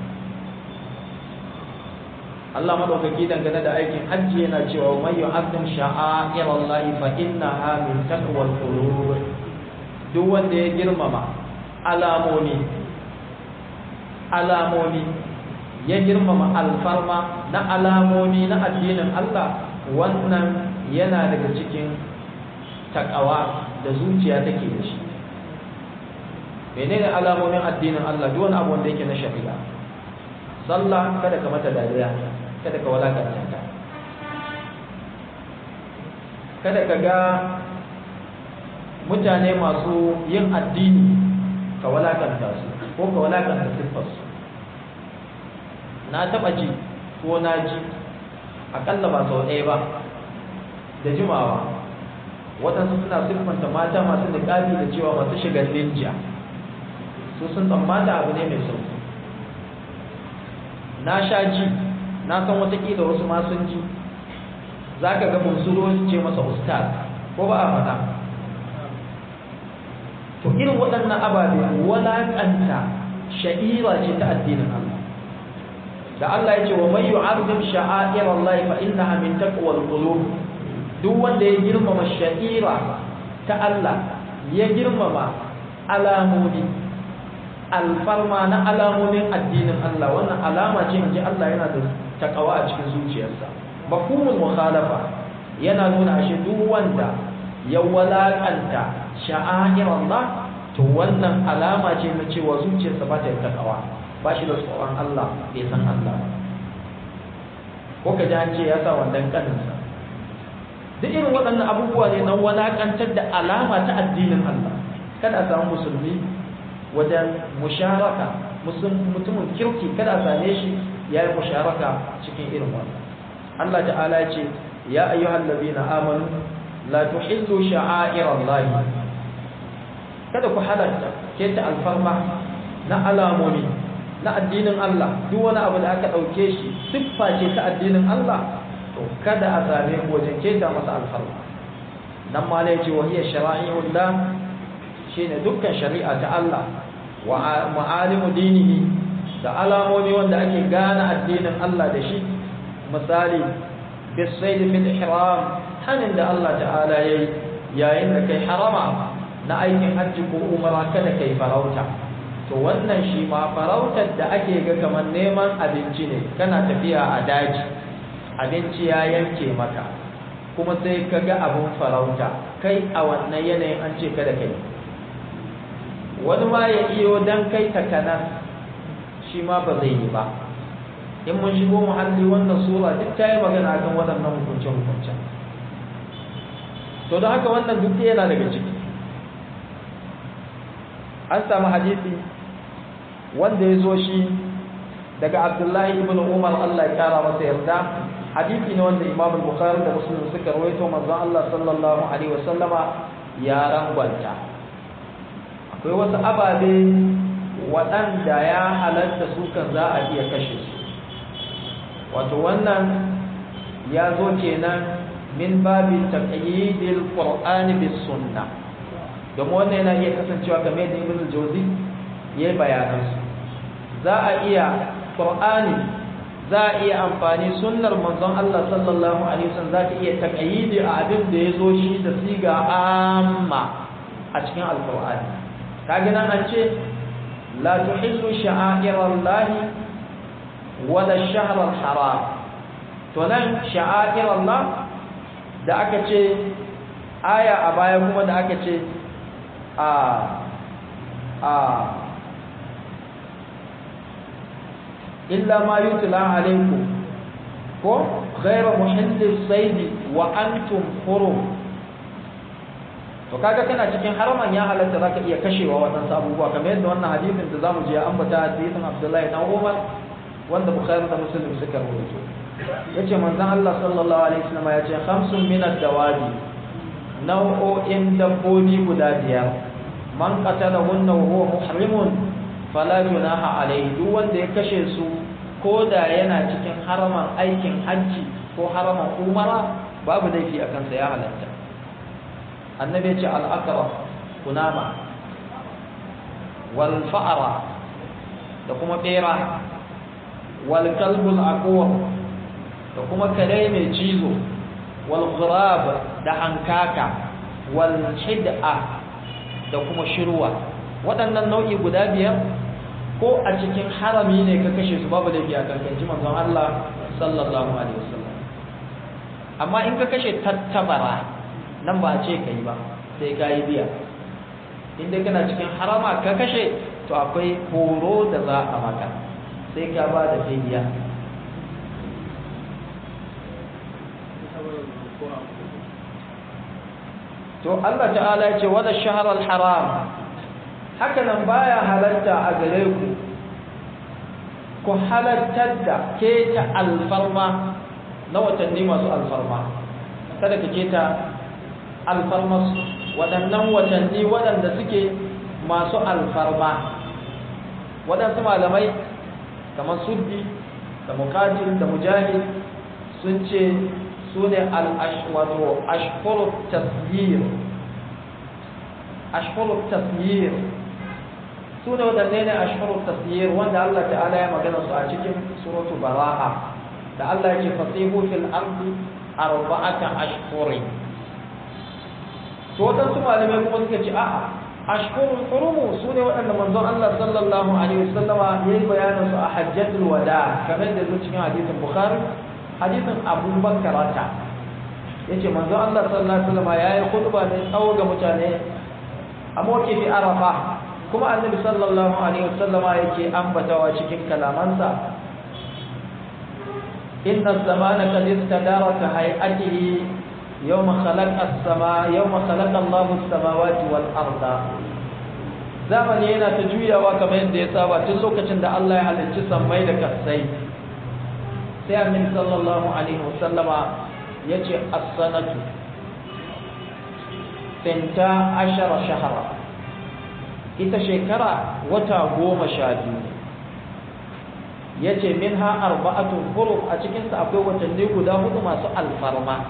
Allah madaukaki dangane da aikin hajji yana cewa man yu'azzim sha'airallahi fa innaha min taqwal qulub duk wanda ya girmama alamomi alamomi ya girmama alfarma na alamomi na addinin Allah wannan yana daga cikin takawa da zuciya take da shi menene alamomin addinin Allah duk wani abu wanda yake na shari'a sallah kada ka mata dariya kada ka walakanta ta kada ka ga mutane masu yin addini ka walakanta su ko ka walakanta siffarsu na taɓa ji ko na ji aƙalla ba sau ɗaya ba da jimawa waɗansu suna siffanta mata masu niƙabi da cewa masu shigar ninja su sun tsammata abu ne mai sauki na sha ji na san watakila wasu ma sun ji za ka ga bunsuro su ce masa ustaz ko ba a faɗa to irin waɗannan ababe walaƙanta sha'ira ce ta addinin Allah da Allah ya ce wa man yu'azzim sha'air Allah fa innaha min taqwal qulub duk wanda ya girmama sha'ira ta Allah ya girmama alamomi alfarma na alamomin addinin Allah wannan alama ce inji Allah yana da takawa a cikin zuciyarsa mafhumul mukhalafa yana nuna ashe duk wanda ya walakanta sha'air Allah to wannan alama ce na cewa zuciyarsa ba ta da takawa ba shi da tsoron Allah bai san Allah ba ko ka ji an ce ya sa wannan kaninsa duk irin waɗannan abubuwa ne na walakantar da alama ta addinin Allah kada a samu musulmi wajen musharaka mutumin kirki kada a same shi ya yi musharaka cikin irin wannan Allah ta'ala ya ce ya ayyuhal ladina amanu la tuhillu sha'airallahi kada ku halarta keta alfarma na alamomi na addinin Allah duk wani abu da aka ɗauke shi siffa ce ta addinin Allah to kada a same ku wajen keta masa alfarma nan ma ne ce wa hiya shara'iyullah shine dukkan shari'a ta Allah wa ma'alimu dinihi da alamomi wanda ake gane addinin Allah da shi misali bisaid fil ihram hanin da Allah ta'ala yayi yayin da kai harama na aikin hajji ko umara kada kai farauta to wannan shi ma farautar da ake ga kamar neman abinci ne kana tafiya a daji abinci ya yanke maka kuma sai ka ga abun farauta kai a wannan yanayin an ce kada kai wani ma ya iyo dan kai takanas shi ma ba zai yi ba in mun shigo muhalli wannan sura duk ta yi magana kan waɗannan hukunce-hukuncen to da haka wannan duk yana daga ciki an samu hadisi wanda ya zo shi daga abdullahi ibn umar allah ya kara masa yarda hadisi ne wanda imam bukhari da muslim suka rawaito manzon allah sallallahu alaihi wasallama ya rangwanta akwai wasu ababe waɗanda ya halatta su kan za a iya kashe su wato wannan ya zo kenan min babin taqyidil qur'ani bis sunnah domin wannan yana iya kasancewa kamar da ibn jawzi ya yi bayanansu za a iya qur'ani za a iya amfani sunnar manzon Allah sallallahu alaihi wasallam za ta iya taqyidi a abin da ya zo shi da siga amma a cikin alqur'ani kage nan an ce la tuhillu sha'airallahi wala ash-shahr al-haram to nan sha'airallah da aka ce aya a baya kuma da aka ce a a illa ma yutla alaykum ko ghayra muhillis sayd wa antum hurum to kaga kana cikin haraman ya halatta zaka iya kashewa wannan abubuwa kamar yadda wannan hadisin da zamu je ambata hadisin Abdullahi dan Umar wanda Bukhari da Muslim suka rawaito yace manzon Allah sallallahu alaihi wasallam yace khamsun min ad-dawabi nau'o'in dabbobi guda biyar man qatalahunna wa huwa muhrimun fala junaha alayhi duk wanda ya kashe su ko da yana cikin haraman aikin hajji ko haraman umara babu laifi a kansa ya halatta annabi ya ce al-aqrab kunama wal fa'ra da kuma bera wal kalbul aqur da kuma kare mai cizo wal ghurab da hankaka wal hid'a da kuma shirwa waɗannan nau'i guda biyar ko a cikin harami ne ka kashe su babu laifi a kankanci manzon Allah sallallahu alaihi wasallam amma in ka kashe tattabara nan ba a ce ka yi ba sai ka yi biya in dai kana cikin harama ka kashe to akwai horo da za a maka sai ka ba da fidiya to Allah ta'ala ya ce wala shahr al-haram haka nan baya halarta a gare ku ku halartar da keta alfarma na watanni masu alfarma kada ka keta alfarma waɗannan watanni waɗanda suke masu alfarma waɗansu malamai kamar suddi da mukatil da mujahid sun ce su ne wato ashkurut tasyir ashkurut tasyir su ne waɗanne ne ashkurut tasyir wanda Allah ta'ala ya magana su a cikin suratu bara'a da Allah ya ce fasihu fil ardi arba'ata ashkurin to waɗansu malamai kuma suka ce a'a ashkurul hurumu su ne waɗanda manzon Allah sallallahu alaihi wasallama ya yi bayanin su a hajjatul wada kamar da zuwa cikin hadisin bukhari hadisin abu bakarata ya ce manzo Allah sallallahu Alaihi wasallam ya yi khutba ne tsawo ga mutane a mawkifi arafa kuma annabi sallallahu Alaihi wasallama yake ambatawa cikin kalamansa inna zamana qad istadara ka hay'atihi yawma khalaqa as-sama yawma khalaqa Allahu as-samawati wal arda zamani yana ta juyawa kamar yadda ya saba tun lokacin da Allah ya halicci sammai da kasai sai annabi sallallahu alaihi wasallama yace as-sanatu tinta ashara shahara ita shekara wata goma sha biyu yace minha arba'atun hurum a cikin sa akwai watanni guda hudu masu alfarma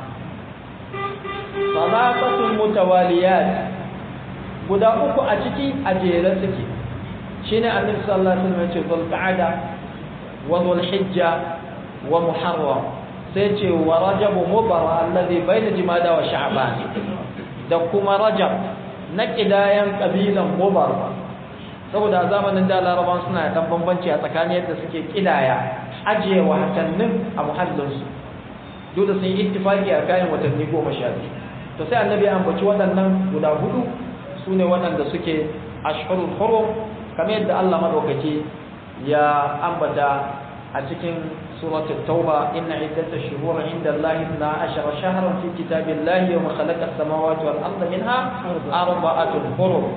salatatun mutawaliyat guda uku a ciki a jere suke shine annabi sallallahu alaihi wasallam ya ce dhul qa'ada wa dhul hijja wa muharram sai ce wa rajab mubara alladhi bayna jumada wa sha'ban da kuma rajab na kidayan kabilan mubara saboda a zamanin da laraban suna dan bambanci a tsakanin yadda suke kidaya ajiye watannin a muhallinsu duk da sun yi ittifaki a kayan watanni goma sha biyu to sai annabi ya ambaci waɗannan guda hudu su ne waɗanda suke ashhurul hurum kamar yadda Allah madaukaki ya ambata a cikin suratul tauba inna iddatash shuhur inda Allah 12 shahran fi kitabillahi wa khalaqa as-samawati wal arda minha arba'atun hurum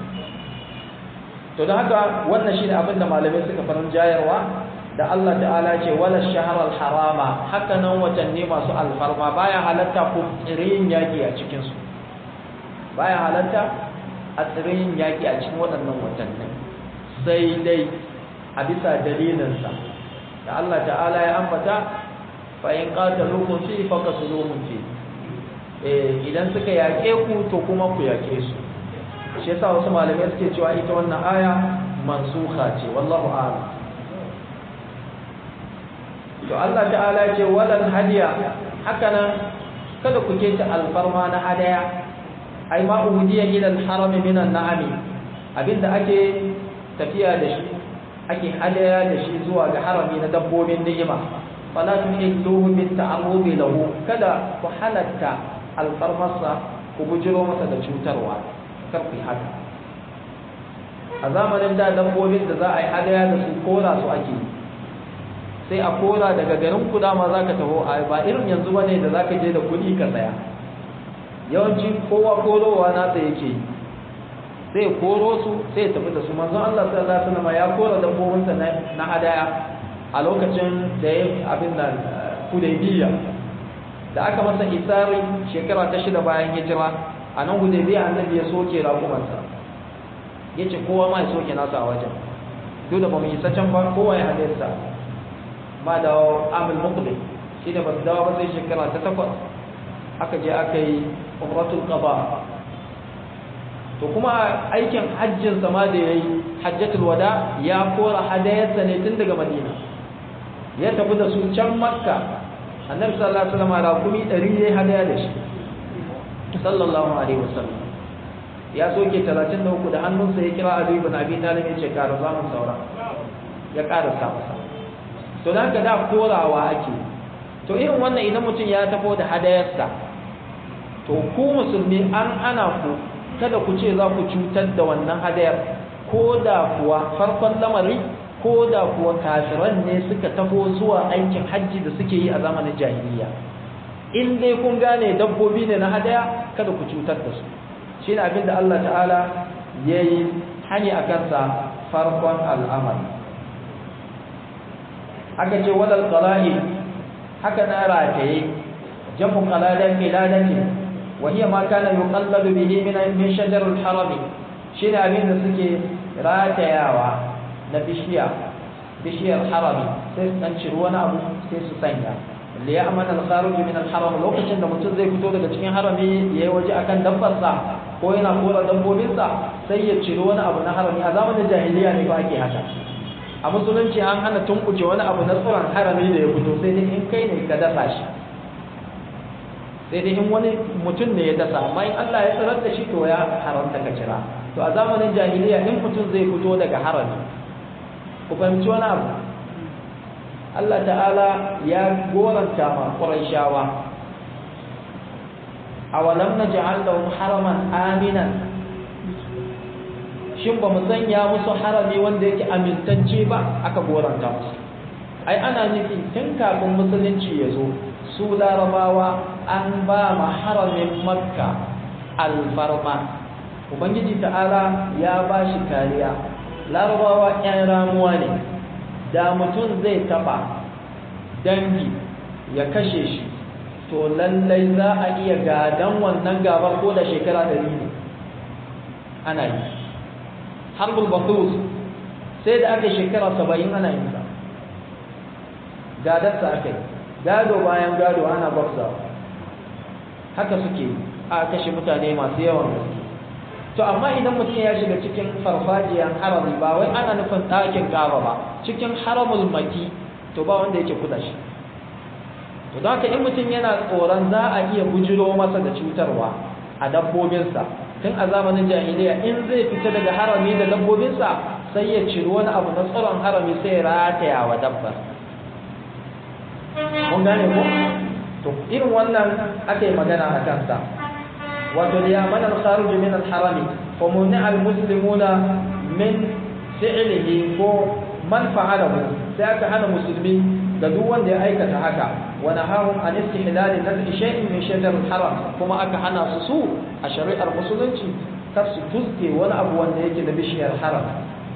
to da haka wannan shine abin da malamai suka farin jayarwa da Allah ta'ala ce wala shahar harama haka nan watanni masu alfarma baya halatta ku tsirin yaki a cikin su baya halatta a tsirin yaki a cikin waɗannan watannin sai dai a bisa dalilin sa da Allah ta'ala ya ambata fa in qataluukum fi faqatuluhum fi eh idan suka yake ku to kuma ku yake su shi yasa wasu malamai suke cewa ita wannan aya mansukha ce wallahu a'lam to Allah ta'ala ce walan hadiya haka nan kada ku keta alfarma na hadaya ai ma uhudiya ila alharam min an'ami abinda ake tafiya da shi ake hadaya da shi zuwa ga harami na dabbobin ni'ima fala tuhilluhu bit ta'arrubi lahu kada ku halatta alfarmarsa ku bujiro masa da cutarwa karfi haka a zamanin da dabbobin da za a yi hadaya da su kora su ake sai a kora daga garin ku dama za ka taho a ba irin yanzu ba ne da za ka je da kuɗi ka saya yawanci kowa korowa nasa yake yi sai koro su sai tafi da su manzon Allah sallallahu alaihi wasallam ya kora dabbobinsa na hadaya a lokacin da ya abin nan Hudaybiya da aka masa isari shekara ta shida bayan hijira a nan Hudaybiya annabi ya soke raƙumansa yace kowa ma ya soke nasa a wajen duk da ba mu isa can ba kowa ya halarta ma da amil muqbil shi da basu dawo ba sai shekara ta takwas aka je aka yi umratul qada to kuma aikin hajjin sama da yayi hajjatul wada ya kora hadayarsa ne tun daga madina ya tafi da su can makka annabi sallallahu alaihi wasallam rakumi 100 yayi hadaya da shi sallallahu alaihi wasallam ya soke 33 da hannunsa ya kira Ali ibn Abi Talib ya ce ƙara zamun saura ya ƙara sa masa to da haka da korawa ake to irin wannan idan mutum ya tafo da hadayarsa to ku musulmi an ana ku kada ku ce za ku cutar da wannan hadayar ko da kuwa farkon lamari ko da kuwa kafiran ne suka tafo zuwa aikin hajji da suke yi a zamanin jahiliya in dai kun gane dabbobi ne na hadaya kada ku cutar da su shi ne abinda Allah ta'ala ya yi hani a kansa farkon al'amari aka ce wadal qala'i haka na rataye jamu qaladan qiladati wa hiya ma kana yuqalladu bihi min min shajar al-haram shine abin da suke ratayawa na bishiya bishiyar harami sai su dan ciri wani abu sai su sanya li ya'mana al-kharij min al-haram lokacin da mutum zai fito daga cikin harami yayi waje akan dabbarsa ko yana kora dabbobinsa sai ya ciri wani abu na harami a zamanin jahiliya ne ba ake haka a musulunci an hana tunkuce wani abu na tsoron harami da ya fito sai dai in kai ne ka dasa shi sai dai in wani mutum ne ya dasa amma in Allah ya tsarar da shi to ya haramta ka cira to a zamanin jahiliya in mutum zai fito daga harami ku fahimci wani abu Allah ta'ala ya goranta ma Qurayshawa awalam naj'al lahum haraman aminan shin ba mu sanya musu harami wanda yake amintacce ba aka goranta musu ai ana nufi tun kafin musulunci ya zo su larabawa an ba ma haramin makka alfarma ubangiji ta'ala ya ba shi kariya larabawa 'yan ramuwa ne da mutum zai taba dangi ya kashe shi to lallai za a iya gadan wannan gabar ko da shekara ɗari ne ana yi harbul bakus sai da aka shekara saba'in ana yin sa gadarsa aka yi gado bayan gado ana gwabza haka suke a kashe mutane masu yawan gaske to amma idan mutum ya shiga cikin farfajiyar harami ba wai ana nufin ɗakin kaba ba cikin haramul maki to ba wanda yake kuda shi to don haka in mutum yana tsoron za a iya bujiro masa da cutarwa a dabbobinsa tun a zamanin jahiliya in zai fita daga harami da dabbobinsa sai ya ciri wani abu na tsaron harami sai ya rataya wa dabbar mun gane ko to irin wannan aka yi magana a kansa wato ya mana al-kharij min al-harami fa mun'a al-muslimuna min fi'lihi ko man fa'alahu sai aka hana musulmi da duk wanda ya aikata haka wa nahahum an istihlal naz'i shay'in min shajar al-haram kuma aka hana su su a shari'ar musulunci kar su tuzke wani abu wanda yake da bishiyar haram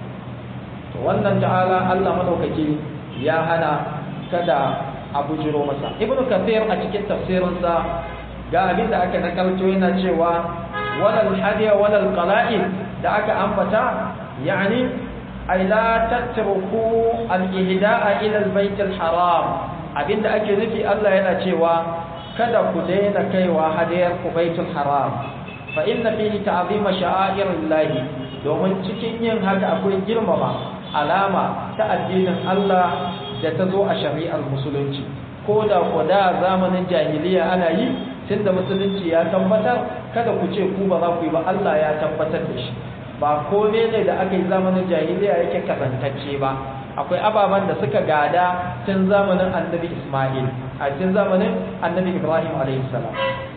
to wannan ta'ala Allah madaukaki ya hana kada a bujiro masa ibnu kathir a cikin tafsirinsa ga abin da aka nakalto yana cewa walal hadiya walal qala'id da aka ambata yani ay la tatruku al ihda'a ila al bayt al haram abinda ake nufi Allah yana cewa kada ku daina kaiwa hadiyar ku baitul haram fa inna fihi ta'zima sha'airillahi domin cikin yin haka akwai girmama alama ta addinin Allah da ta zo a shari'ar musulunci ko da ku da zamanin jahiliya ana yi tunda musulunci ya tabbatar kada ku ce ku ba za ku yi ba Allah ya tabbatar da shi ba kome ne da aka yi zamanin jahiliya yake kasantacce ba akwai ababen da suka gada tun zamanin annabi Ismail a tun zamanin annabi Ibrahim alaihi salam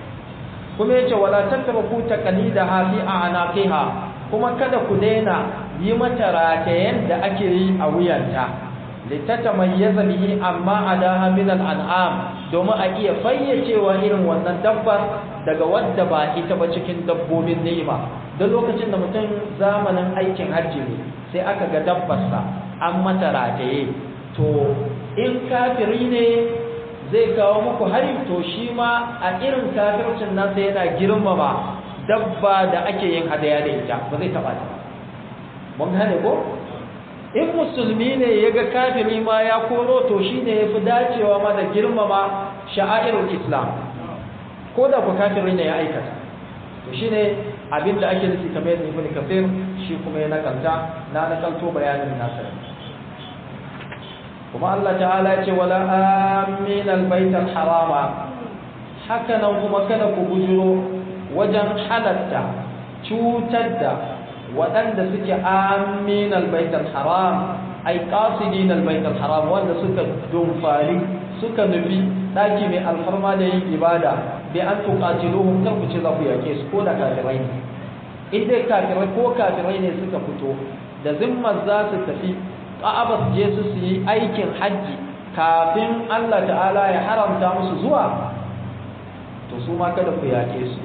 kuma yace wala tatraku taqlidaha fi a'naqiha kuma kada ku daina yi mata ratayen da ake yi a wuyanta litatamayyaza bihi amma adaha min al'an'am domin a iya fayyacewa irin wannan dabbar daga wadda ba ita ba cikin dabbobin ni'ima da lokacin da mutum zamanin aikin hajji ne sai aka ga dabbarsa an mata rataye to in kafiri ne zai kawo muku hari to shi ma a irin kafircin nasa yana girmama dabba da ake yin hadaya da ita ba zai taba ta mun gane ko in musulmi ne ya ga kafiri ma ya koro to shi ne ya fi dacewa ma da girmama sha'airul islam ko da ku kafiri ne ya aikata to shi ne abin da ake nufi kamar yadda ibn kafir shi kuma ya nakanta na nakalto bayanin nasa kuma Allah ta'ala ya ce wala amin albayt harama haka nan kuma kada ku bujuro wajen halatta cutar da waɗanda suke amin albaitar haram ai qasidin albaitar haram wanda suka dumfari suka nufi ɗaki mai alfarma da yin ibada bi an tuqatiluhum kar ku ce za ku yake su ko da kafirai ne in dai kafirai ko kafirai ne suka fito da zimmar za su tafi ka'aba su je su yi aikin hajji kafin Allah ta'ala ya haramta musu zuwa to su ma kada ku yake su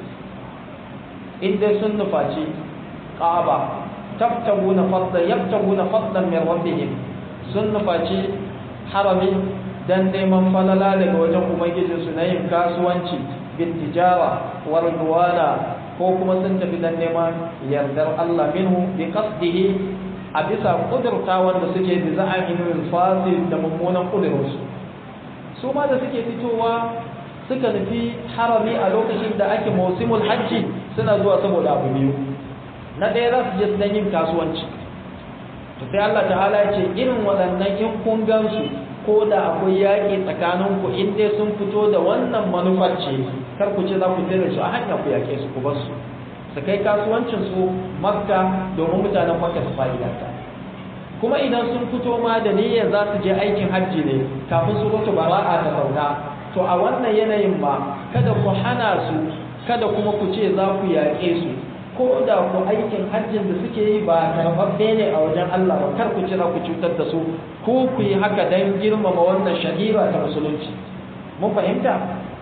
in dai sun nufaci Ka'aba tabtaguna fadlan yabtaguna fadlan min rabbihim sun nufaci harami dan neman falala daga wajen ubangijin su na yin kasuwanci bin tijara wa ridwana ko kuma sun tafi dan neman yardar Allah minhu bi qasdihi a bisa kudurta wanda suke da za'amin fasil da mummunan kudurarsu su ma da suke fitowa suka nufi harami a lokacin da ake mausimul hajji suna zuwa saboda abu biyu na ɗaya za su je don yin kasuwanci to sai Allah ta'ala ya ce irin waɗannan in kun gansu ko da akwai yaƙi tsakanin ku in dai sun fito da wannan manufar ce kar ku ce za ku tare su a hanya ku yaƙe su ku bar su su kai kasuwancin su makka domin mutanen makka su fa'idanta kuma idan sun fito ma da niyyar za su je aikin hajji ne kafin su mutu bara'a ta sauka to a wannan yanayin ma kada ku hana su kada kuma ku ce za ku yaƙe su ko da ku aikin hajjin da suke yi ba karɓaɓɓe ne a wajen Allah ba kar ku cira ku cutar da su ko ku yi haka don girmama wannan shahira ta musulunci mun fahimta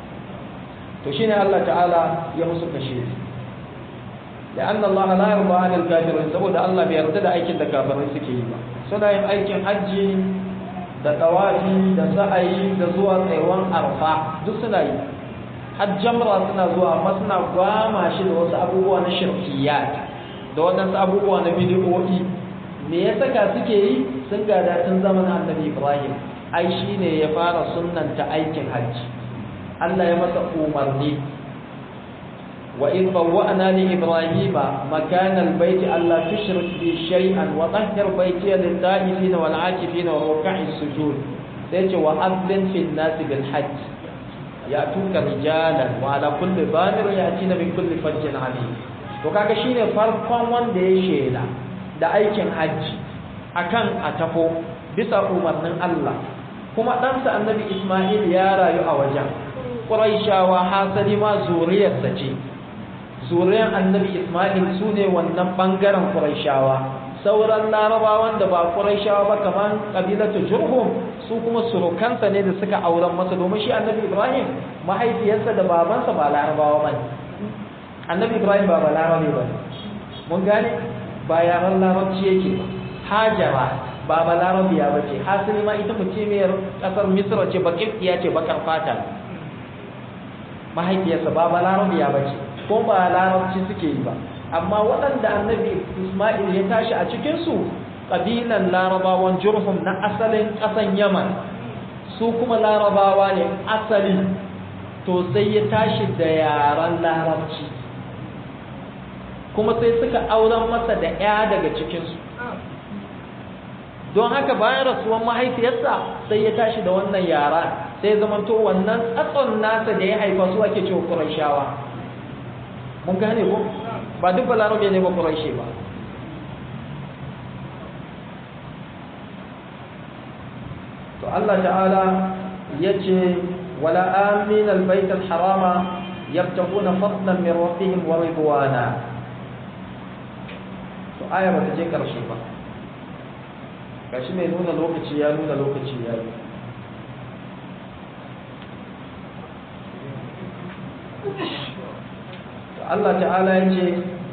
to shine Allah ta'ala ya musu kashe لأن الله لا يرضى عن الكافرين saboda Allah bai yarda da aikin da kafirai suke yi ba suna yin aikin hajji da tawafi da sa'ayi da zuwa tsayuwan arfa duk suna yi hajjamra suna zuwa amma suna gwama shi da wasu abubuwa na shirkiyat da waɗansu abubuwa na bidiyoyi me ya saka suke yi sun gada tun zamanin annabi ibrahim ai shi ne ya fara sunnanta aikin hajji allah ya masa umarni wa in bawwa'na li ibrahima makana albayt alla tushrik bi shay'an wa tahhir bayti lil ta'ifin wal 'akifin wa ruk'i sujud sai ce wa adlin fil nas bil hajj ya'tuka rijalan wa ala kulli banir ya'tina min kulli fajjin 'alim to kaga shine farkon wanda ya shela da aikin hajji akan a tafo bisa umarnin Allah kuma ɗansa annabi Ismail ya rayu a wajen Quraishawa hasali ma zuriyarsa ce zuriyar annabi Ismail su ne wannan ɓangaren Quraishawa sauran larabawan da ba Quraishawa ba kamar ƙabilatu Jurhum su kuma surukansa ne da suka auren masa domin shi annabi Ibrahim mahaifiyarsa da babansa ba larabawa ba ne annabi Ibrahim ba ba larabe ba mun gane ba yaran larabci yake ba hajara ba ba larabiya ba ce hasili ma ita mutumiyar kasar misra ce bakirkiya ce bakar fata mahaifiyarsa ba ba larabiya ba ce ko ba larabci suke yi ba amma waɗanda annabi ismail ya tashi a cikinsu ƙabilan larabawan jurhum na asalin ƙasan yaman su kuma larabawa ne asali to sai ya tashi da yaren larabci kuma sai suka auren masa da ya daga cikinsu don haka bayan rasuwan mahaifiyarsa sai ya tashi da wannan yara sai ya zamanto wannan tsatson nasa da ya haifa su ake cewa ƙurashawa mun gane ko ba duk balarabe ne ba ƙurashe ba to Allah ta'ala ya ce wala amin albayt alharama yabtaguna fadlan min rabbihim wa ridwana to aya ba ta je karshe ba gashi mai nuna lokaci ya nuna lokaci ya yi Allah ta'ala ya ce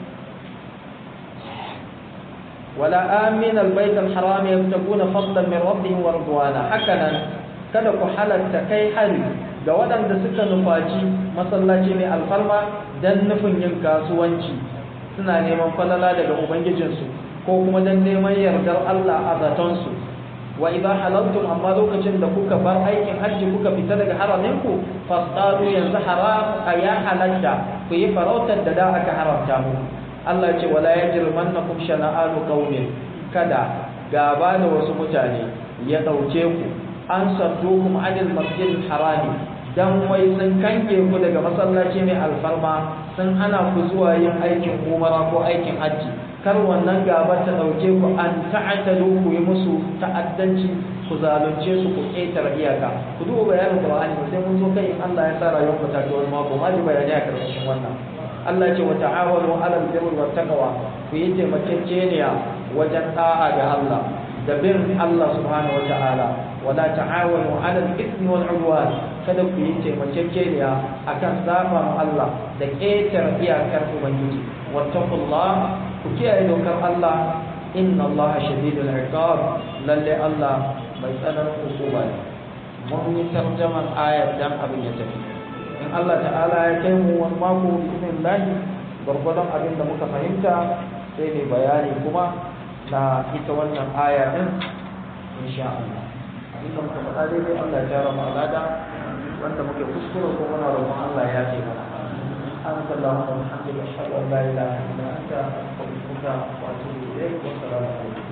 wala amin albayt alharam yabtaguna fadlan min rabbihim wa ridwana hakanan kada ku halatta kai hari ga waɗanda suka nufaci masallaci mai alfarma dan nufin yin kasuwanci suna neman falala daga ubangijinsu ko kuma dan neman yardar Allah a zatonsu wa idza halaltum amma lokacin da kuka bar aikin hajji kuka fita daga haraminku fasadu yanzu haram ya halatta ku yi farautar da da aka haramta muku Allah ce wala yajrimannakum shana'anu qaumin kada gaba da wasu mutane ya dauke ku an saddukum anil masjidil harami dan wai sun kanke ku daga masallaci mai alfarma sun hana ku zuwa yin aikin umara ko aikin hajji kar wannan gabar ta dauke ku an ta'atalu ku yi musu ta'addanci ku zalunce su ku ƙetare iyaka ku duba bayanin Qur'ani sai mun zo kai in Allah ya sa rayuwar ku ta ga wani mako ma ji bayani a karshen wannan Allah ce wa ta'awanu 'alal birri wat taqwa ku yi taimakekeniya wajen da'a ga Allah da bin Allah subhanahu wata'ala wala ta'awanu 'alal ithmi wal 'udwan kada ku yi taimakekeniya akan saba Allah da ƙetare iyakar ubangiji wattaqullah ku kiyaye dokar Allah inna Allah shadidul iqab lalle Allah mai tsananin hukuma ne mun yi tarjaman ayar dan abin ya tafi in Allah ta'ala ya kai mu wani mako bismin lahi gwargwadon abin da muka fahimta sai ne bayani kuma na ita wannan aya din insha Allah abin da muka faɗa daidai Allah ya tara mu alada wanda muke kuskure ko muna roƙon Allah ya ce mana سبحانك اللهم وبحمدك اشهد ان لا اله الا انت استغفرك واتوب اليك والسلام عليكم